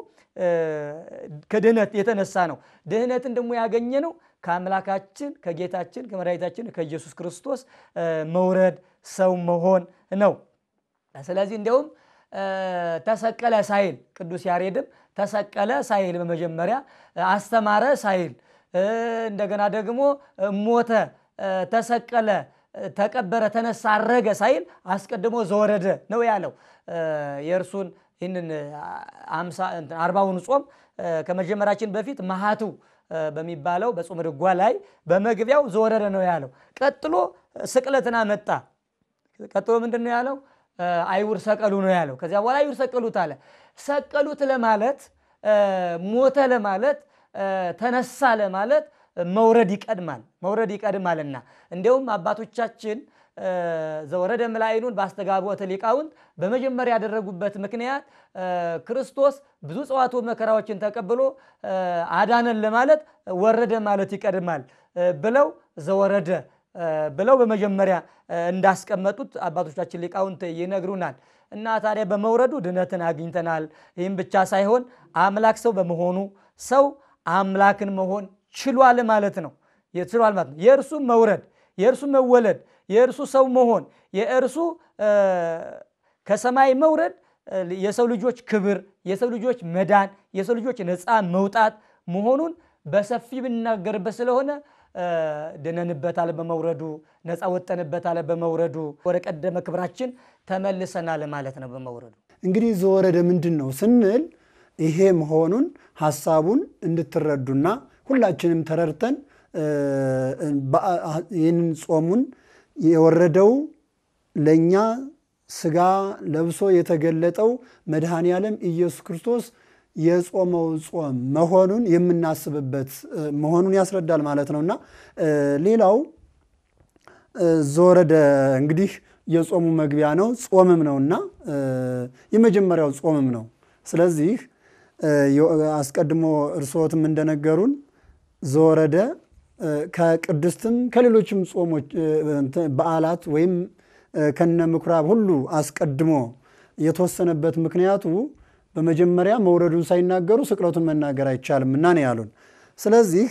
Speaker 10: ከድህነት የተነሳ ነው። ድህነትን ደግሞ ያገኘነው ከአምላካችን ከጌታችን ከመድኃኒታችን ከኢየሱስ ክርስቶስ መውረድ ሰው መሆን ነው። ስለዚህ እንዲያውም ተሰቀለ ሳይል ቅዱስ ያሬድም ተሰቀለ ሳይል በመጀመሪያ አስተማረ ሳይል እንደገና ደግሞ ሞተ፣ ተሰቀለ፣ ተቀበረ፣ ተነሳ፣ አረገ ሳይል አስቀድሞ ዘወረደ ነው ያለው። የእርሱን ይህንን አርባውን ጾም ከመጀመራችን በፊት መሃቱ በሚባለው በጾም ድጓ ላይ በመግቢያው ዘወረደ ነው ያለው። ቀጥሎ ስቅለትን አመጣ። ቀጥሎ ምንድን ነው ያለው? አይሁድ ሰቀሉ ነው ያለው። ከዚያ በኋላ አይሁድ ሰቀሉት አለ። ሰቀሉት ለማለት ሞተ ለማለት ተነሳ ለማለት መውረድ ይቀድማል መውረድ ይቀድማልና እንዲያውም አባቶቻችን ዘወረደ መላእክቱን በአስተጋብኦተ ሊቃውንት በመጀመሪያ ያደረጉበት ምክንያት ክርስቶስ ብዙ ጽዋቱ መከራዎችን ተቀብሎ አዳነን ለማለት ወረደ ማለት ይቀድማል ብለው ዘወረደ ብለው በመጀመሪያ እንዳስቀመጡት አባቶቻችን ሊቃውንት ይነግሩናል። እና ታዲያ በመውረዱ ድነትን አግኝተናል። ይህም ብቻ ሳይሆን አምላክ ሰው በመሆኑ ሰው አምላክን መሆን ችሏል ማለት ነው። ችሏል ማለት ነው። የእርሱ መውረድ፣ የእርሱ መወለድ፣ የእርሱ ሰው መሆን፣ የእርሱ ከሰማይ መውረድ የሰው ልጆች ክብር፣ የሰው ልጆች መዳን፣ የሰው ልጆች ነፃ መውጣት መሆኑን በሰፊ ብናገርበት ስለሆነ ድነንበታል በመውረዱ ነፃ ወጠንበታል በመውረዱ ወደ ቀደመ ክብራችን ተመልሰናል ማለት ነው በመውረዱ።
Speaker 2: እንግዲህ ዘወረደ ምንድን ነው ስንል ይሄ መሆኑን ሀሳቡን እንድትረዱና ሁላችንም ተረድተን ይህንን ጾሙን የወረደው ለእኛ ስጋ ለብሶ የተገለጠው መድኃኔ ዓለም ኢየሱስ ክርስቶስ የጾመው ጾም መሆኑን የምናስብበት መሆኑን ያስረዳል ማለት ነው እና ሌላው ዘወረደ እንግዲህ የጾሙ መግቢያ ነው፣ ጾምም ነው እና የመጀመሪያው ጾምም ነው። ስለዚህ አስቀድሞ እርስዎትም እንደነገሩን ዘወረደ ከቅድስትም ከሌሎችም ጾሞች በዓላት ወይም ከነ ምኩራብ ሁሉ አስቀድሞ የተወሰነበት ምክንያቱ በመጀመሪያ መውረዱን ሳይናገሩ ስቅለቱን መናገር አይቻልም እና ነው ያሉን። ስለዚህ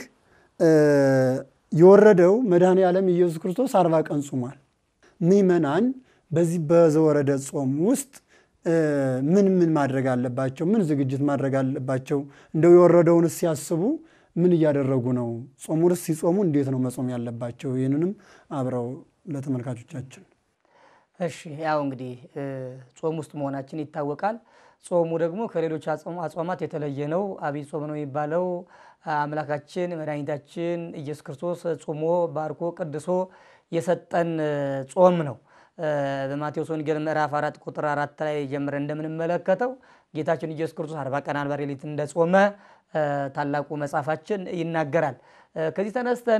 Speaker 2: የወረደው መድኃኔ ዓለም ኢየሱስ ክርስቶስ አርባ ቀን ጾሟል። ምዕመናን በዚህ በዘወረደ ጾም ውስጥ ምን ምን ማድረግ አለባቸው? ምን ዝግጅት ማድረግ አለባቸው? እንደው የወረደውን ሲያስቡ ምን እያደረጉ ነው? ጾሙንስ ሲጾሙ እንዴት ነው መጾም ያለባቸው? ይህንንም አብረው ለተመልካቾቻችን
Speaker 10: እሺ ያው እንግዲህ ጾም ውስጥ መሆናችን ይታወቃል። ጾሙ ደግሞ ከሌሎች አጽዋማት የተለየ ነው። አብይ ጾም ነው የሚባለው አምላካችን መድኃኒታችን ኢየሱስ ክርስቶስ ጾሞ ባርኮ ቀድሶ የሰጠን ጾም ነው። በማቴዎስ ወንጌል ምዕራፍ አራት ቁጥር አራት ላይ ጀምረን እንደምንመለከተው ጌታችን ኢየሱስ ክርስቶስ አርባ ቀን አርባ ሌሊት እንደጾመ ታላቁ መጽሐፋችን ይናገራል። ከዚህ ተነስተን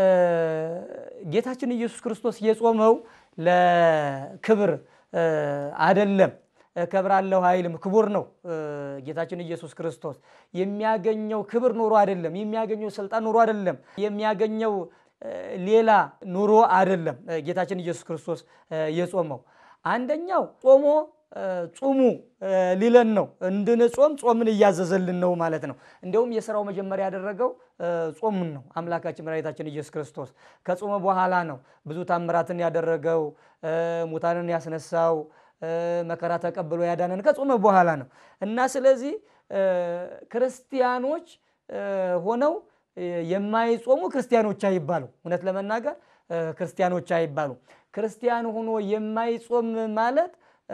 Speaker 10: ጌታችን ኢየሱስ ክርስቶስ የጾመው ለክብር አደለም። እከብራለሁ አይልም። ክቡር ነው። ጌታችን ኢየሱስ ክርስቶስ የሚያገኘው ክብር ኑሮ አይደለም። የሚያገኘው ስልጣን ኑሮ አይደለም። የሚያገኘው ሌላ ኑሮ አይደለም። ጌታችን ኢየሱስ ክርስቶስ የጾመው አንደኛው ጾሞ ጹሙ ሊለን ነው። እንድንጾም ጾምን እያዘዘልን ነው ማለት ነው። እንዲሁም የስራው መጀመሪያ ያደረገው ጾምን ነው። አምላካችን መድኃኒታችን ኢየሱስ ክርስቶስ ከጾመ በኋላ ነው ብዙ ታምራትን ያደረገው፣ ሙታንን ያስነሳው፣ መከራ ተቀብሎ ያዳነን ከጾመ በኋላ ነው እና ስለዚህ ክርስቲያኖች ሆነው የማይጾሙ ክርስቲያኖች አይባሉ። እውነት ለመናገር ክርስቲያኖች አይባሉ። ክርስቲያን ሆኖ የማይጾም ማለት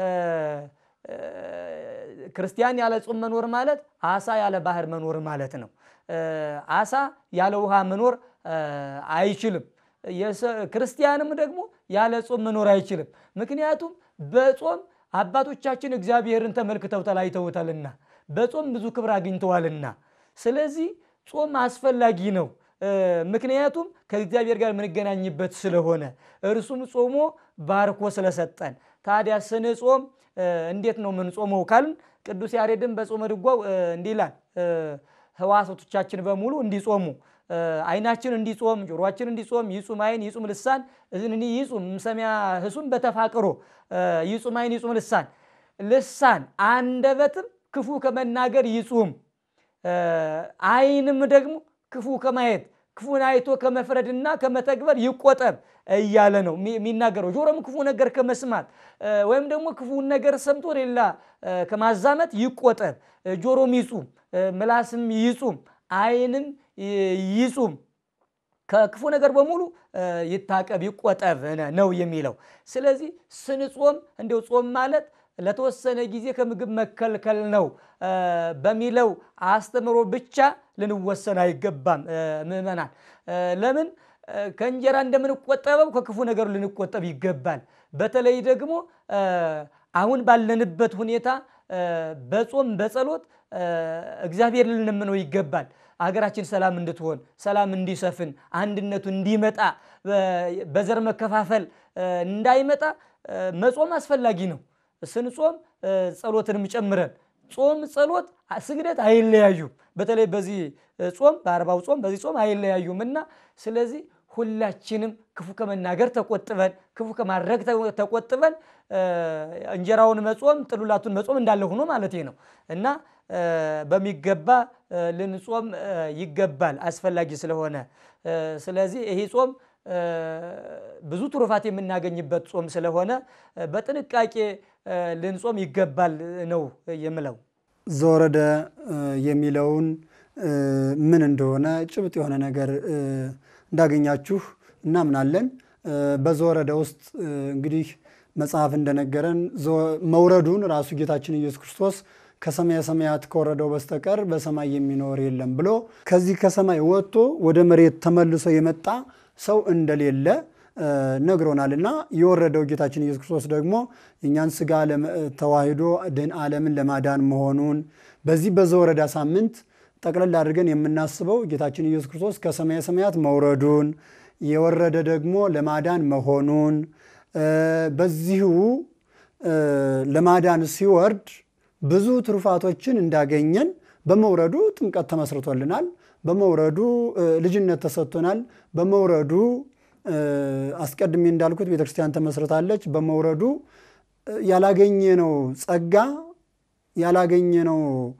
Speaker 10: ክርስቲያን ያለ ጾም መኖር ማለት አሳ ያለ ባህር መኖር ማለት ነው። አሳ ያለ ውሃ መኖር አይችልም። ክርስቲያንም ደግሞ ያለ ጾም መኖር አይችልም። ምክንያቱም በጾም አባቶቻችን እግዚአብሔርን ተመልክተው ተለያይተውታልና በጾም ብዙ ክብር አግኝተዋልና። ስለዚህ ጾም አስፈላጊ ነው። ምክንያቱም ከእግዚአብሔር ጋር የምንገናኝበት ስለሆነ እርሱም ጾሞ ባርኮ ስለሰጠን። ታዲያ ስንጾም እንዴት ነው የምንጾመው ካልን ቅዱስ ያሬድን በጾመ ድጓው እንዲህ ይላል፣ ህዋሳቶቻችን በሙሉ እንዲጾሙ አይናችን እንዲጾም፣ ጆሮአችን እንዲጾም፣ ይጹም አይን ይጹም ልሳን እዝንኒ ይጹም እምሰሚያ ህሱም በተፋቅሮ ይጹም አይን ይጹም ልሳን ልሳን አንደበትም ክፉ ከመናገር ይጹም፣ አይንም ደግሞ ክፉ ከማየት ክፉን አይቶ ከመፍረድና ከመተግበር ይቆጠብ እያለ ነው የሚናገረው። ጆሮም ክፉ ነገር ከመስማት ወይም ደግሞ ክፉን ነገር ሰምቶ ሌላ ከማዛመት ይቆጠብ። ጆሮም ይጹም፣ ምላስም ይጹም፣ አይንም ይጹም፣ ከክፉ ነገር በሙሉ ይታቀብ ይቆጠብ ነው የሚለው። ስለዚህ ስንጾም እንዲው ጾም ማለት ለተወሰነ ጊዜ ከምግብ መከልከል ነው በሚለው አስተምሮ ብቻ ልንወሰን አይገባም። ምዕመናን ለምን ከእንጀራ እንደምንቆጠበው ከክፉ ነገሩ ልንቆጠብ ይገባል። በተለይ ደግሞ አሁን ባለንበት ሁኔታ በጾም በጸሎት እግዚአብሔር ልንለምነው ይገባል። ሀገራችን ሰላም እንድትሆን፣ ሰላም እንዲሰፍን፣ አንድነቱ እንዲመጣ፣ በዘር መከፋፈል እንዳይመጣ መጾም አስፈላጊ ነው። ስንጾም ጸሎትንም ጨምረን ጾም፣ ጸሎት፣ ስግደት አይለያዩም። በተለይ በዚህ ጾም በአርባው ጾም በዚህ ጾም አይለያዩም እና ስለዚህ ሁላችንም ክፉ ከመናገር ተቆጥበን ክፉ ከማድረግ ተቆጥበን እንጀራውን መጾም ጥሉላቱን መጾም እንዳለ ሆኖ ማለት ነው እና በሚገባ ልንጾም ይገባል አስፈላጊ ስለሆነ። ስለዚህ ይሄ ጾም ብዙ ትሩፋት የምናገኝበት ጾም ስለሆነ በጥንቃቄ ልንጾም ይገባል ነው የምለው።
Speaker 2: ዘወረደ የሚለውን ምን እንደሆነ ጭብጥ የሆነ ነገር እንዳገኛችሁ እናምናለን። በዘወረደ ውስጥ እንግዲህ መጽሐፍ እንደነገረን መውረዱን ራሱ ጌታችን ኢየሱስ ክርስቶስ ከሰማየ ሰማያት ከወረደው በስተቀር በሰማይ የሚኖር የለም ብሎ ከዚህ ከሰማይ ወጥቶ ወደ መሬት ተመልሶ የመጣ ሰው እንደሌለ ነግሮናል እና የወረደው ጌታችን ኢየሱስ ክርስቶስ ደግሞ የእኛን ስጋ ተዋሂዶ ድን ዓለምን ለማዳን መሆኑን በዚህ በዘወረዳ ሳምንት ጠቅለል አድርገን የምናስበው ጌታችን ኢየሱስ ክርስቶስ ከሰማየ ሰማያት መውረዱን የወረደ ደግሞ ለማዳን መሆኑን በዚሁ ለማዳን ሲወርድ ብዙ ትሩፋቶችን እንዳገኘን በመውረዱ ጥምቀት ተመስርቶልናል። በመውረዱ ልጅነት ተሰጥቶናል። በመውረዱ አስቀድሜ እንዳልኩት ቤተክርስቲያን ተመስርታለች። በመውረዱ ያላገኘነው ጸጋ ያላገኘነው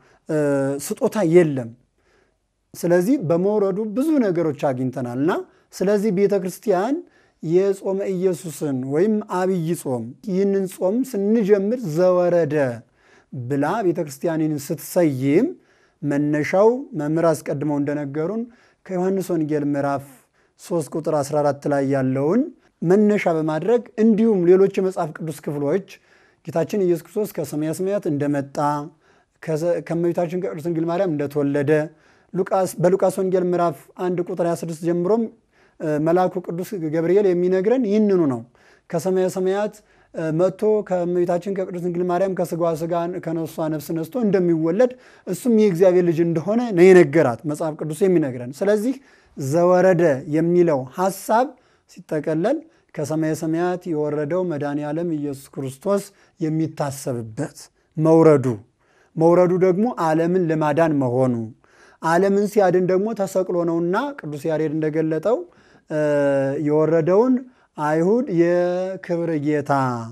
Speaker 2: ስጦታ የለም። ስለዚህ በመውረዱ ብዙ ነገሮች አግኝተናል እና ስለዚህ ቤተ ክርስቲያን የጾመ ኢየሱስን ወይም አብይ ጾም ይህንን ጾም ስንጀምር ዘወረደ ብላ ቤተ ክርስቲያንን ስትሰይም መነሻው መምህር አስቀድመው እንደነገሩን ከዮሐንስ ወንጌል ምዕራፍ 3 ቁጥር 14 ላይ ያለውን መነሻ በማድረግ እንዲሁም ሌሎች የመጽሐፍ ቅዱስ ክፍሎች ጌታችን ኢየሱስ ክርስቶስ ከሰማየ ሰማያት እንደመጣ ከእመቤታችን ከቅድስት ድንግል ማርያም እንደተወለደ በሉቃስ ወንጌል ምዕራፍ 1 ቁጥር 26 ጀምሮም መልአኩ ቅዱስ ገብርኤል የሚነግረን ይህንኑ ነው። ከሰማየ ሰማያት መጥቶ ከእመቤታችን ከቅድስት ድንግል ማርያም ከስጋዋ ስጋ ከነፍሷ ነፍስ ነስቶ እንደሚወለድ እሱም የእግዚአብሔር ልጅ እንደሆነ ነው የነገራት መጽሐፍ ቅዱስ የሚነግረን። ስለዚህ ዘወረደ የሚለው ሐሳብ ሲጠቀለል ከሰማየ ሰማያት የወረደው መድኃኔ ዓለም ኢየሱስ ክርስቶስ የሚታሰብበት መውረዱ መውረዱ ደግሞ ዓለምን ለማዳን መሆኑ ዓለምን ሲያድን ደግሞ ተሰቅሎ ነውና ቅዱስ ያሬድ እንደገለጠው የወረደውን አይሁድ የክብር ጌታ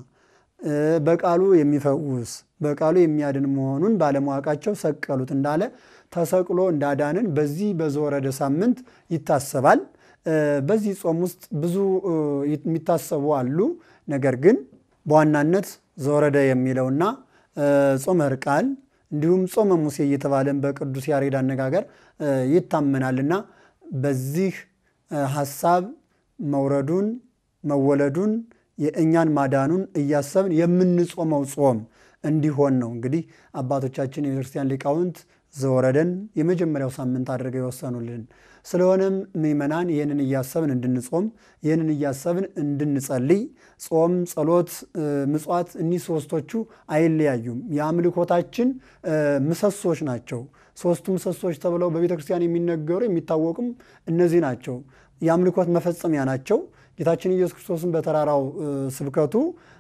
Speaker 2: በቃሉ የሚፈውስ በቃሉ የሚያድን መሆኑን ባለማወቃቸው ሰቀሉት እንዳለ ተሰቅሎ እንዳዳንን በዚህ በዘወረደ ሳምንት ይታሰባል። በዚህ ጾም ውስጥ ብዙ የሚታሰቡ አሉ። ነገር ግን በዋናነት ዘወረደ የሚለውና ጾመ ሕርቃል እንዲሁም ጾመ ሙሴ እየተባለን በቅዱስ ያሬድ አነጋገር ይታመናልና በዚህ ሐሳብ መውረዱን መወለዱን የእኛን ማዳኑን እያሰብን የምንጾመው ጾም እንዲሆን ነው። እንግዲህ አባቶቻችን የቤተክርስቲያን ሊቃውንት ዘወረደን የመጀመሪያው ሳምንት አድርገው የወሰኑልን። ስለሆነም ምዕመናን ይህንን እያሰብን እንድንጾም ይህንን እያሰብን እንድንጸልይ ጾም፣ ጸሎት፣ ምጽዋት እኒህ ሶስቶቹ አይለያዩም። የአምልኮታችን ምሰሶች ናቸው። ሶስቱ ምሰሶች ተብለው በቤተ ክርስቲያን የሚነገሩ የሚታወቁም እነዚህ ናቸው። የአምልኮት መፈጸሚያ ናቸው። ጌታችን ኢየሱስ ክርስቶስን በተራራው ስብከቱ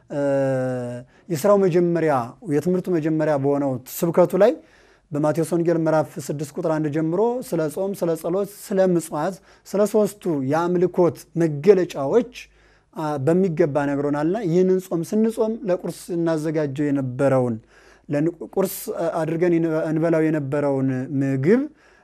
Speaker 2: የስራው መጀመሪያ የትምህርቱ መጀመሪያ በሆነው ስብከቱ ላይ በማቴዎስ ወንጌል ምዕራፍ 6 ቁጥር 1 ጀምሮ ስለ ጾም፣ ስለ ጸሎት፣ ስለ ምጽዋት፣ ስለ ሶስቱ የአምልኮት መገለጫዎች በሚገባ ነግሮናልና ይህንን ጾም ስንጾም ለቁርስ እናዘጋጀው የነበረውን ቁርስ አድርገን እንበላው የነበረውን ምግብ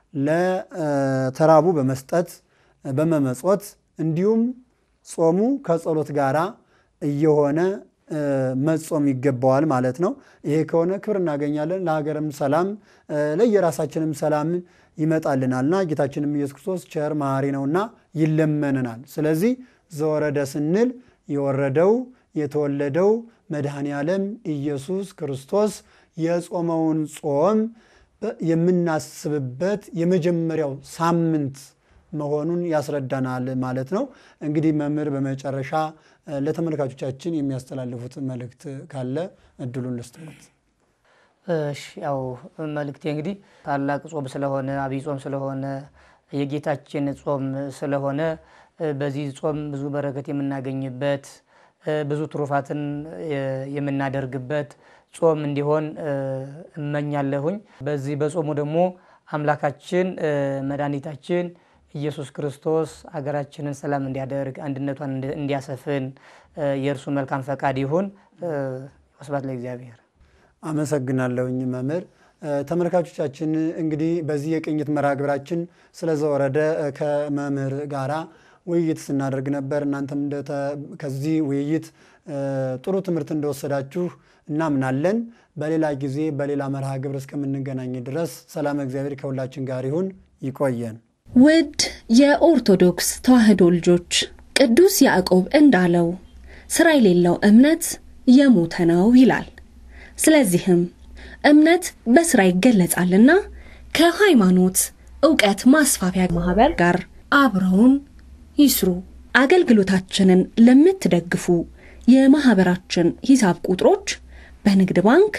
Speaker 2: ለተራቡ በመስጠት በመመጾት እንዲሁም ጾሙ ከጸሎት ጋር እየሆነ መጾም ይገባዋል ማለት ነው። ይሄ ከሆነ ክብር እናገኛለን፣ ለሀገርም ሰላም ለየራሳችንም ሰላም ይመጣልናልና ጌታችንም ኢየሱስ ክርስቶስ ቸር መሐሪ ነውና ይለመንናል። ስለዚህ ዘወረደ ስንል የወረደው የተወለደው መድኃኔ ዓለም ኢየሱስ ክርስቶስ የጾመውን ጾም የምናስብበት የመጀመሪያው ሳምንት መሆኑን ያስረዳናል ማለት ነው። እንግዲህ መምህር በመጨረሻ ለተመልካቾቻችን የሚያስተላልፉት መልእክት ካለ እድሉን ልስጥዎት።
Speaker 10: እሺ ያው መልእክቴ እንግዲህ ታላቅ ጾም ስለሆነ አብይ ጾም ስለሆነ የጌታችን ጾም ስለሆነ በዚህ ጾም ብዙ በረከት የምናገኝበት ብዙ ትሩፋትን የምናደርግበት ጾም እንዲሆን እመኛለሁኝ። በዚህ በጾሙ ደግሞ አምላካችን መድኃኒታችን ኢየሱስ ክርስቶስ አገራችንን ሰላም እንዲያደርግ አንድነቷን እንዲያሰፍን የእርሱ መልካም ፈቃድ ይሁን። ወስብሐት ለእግዚአብሔር።
Speaker 2: አመሰግናለሁኝ መምህር። ተመልካቾቻችን እንግዲህ በዚህ የቅኝት መርሃ ግብራችን ስለ ዘወረደ ከመምህር ጋራ ውይይት ስናደርግ ነበር። እናንተም ከዚህ ውይይት ጥሩ ትምህርት እንደወሰዳችሁ እናምናለን። በሌላ ጊዜ በሌላ መርሃ ግብር እስከምንገናኝ ድረስ ሰላም እግዚአብሔር ከሁላችን ጋር ይሁን። ይቆየን።
Speaker 1: ውድ የኦርቶዶክስ ተዋሕዶ ልጆች ቅዱስ ያዕቆብ እንዳለው ሥራ የሌለው እምነት የሞተ ነው ይላል። ስለዚህም እምነት በሥራ ይገለጻልና ከሃይማኖት ዕውቀት ማስፋፊያ ማኅበር ጋር አብረውን ይስሩ። አገልግሎታችንን ለምትደግፉ የማኅበራችን ሂሳብ ቁጥሮች በንግድ ባንክ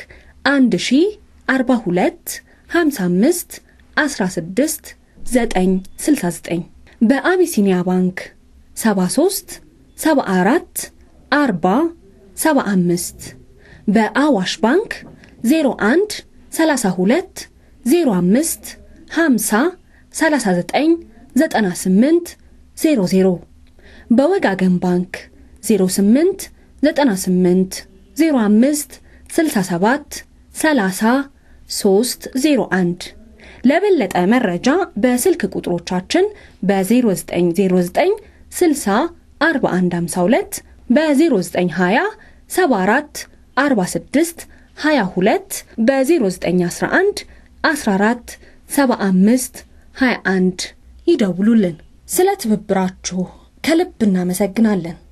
Speaker 1: 1042 55 16 969 በአቢሲኒያ ባንክ 73 74 40 75 በአዋሽ ባንክ 01 32 05 50 39 98 00 በወጋገን ባንክ 08 98 05 67 30 301 ለበለጠ መረጃ በስልክ ቁጥሮቻችን በ0909 60 4152 በ0920 74 46 22 በ0911 14 75 21 ይደውሉልን። ስለ ትብብራችሁ ከልብ እናመሰግናለን።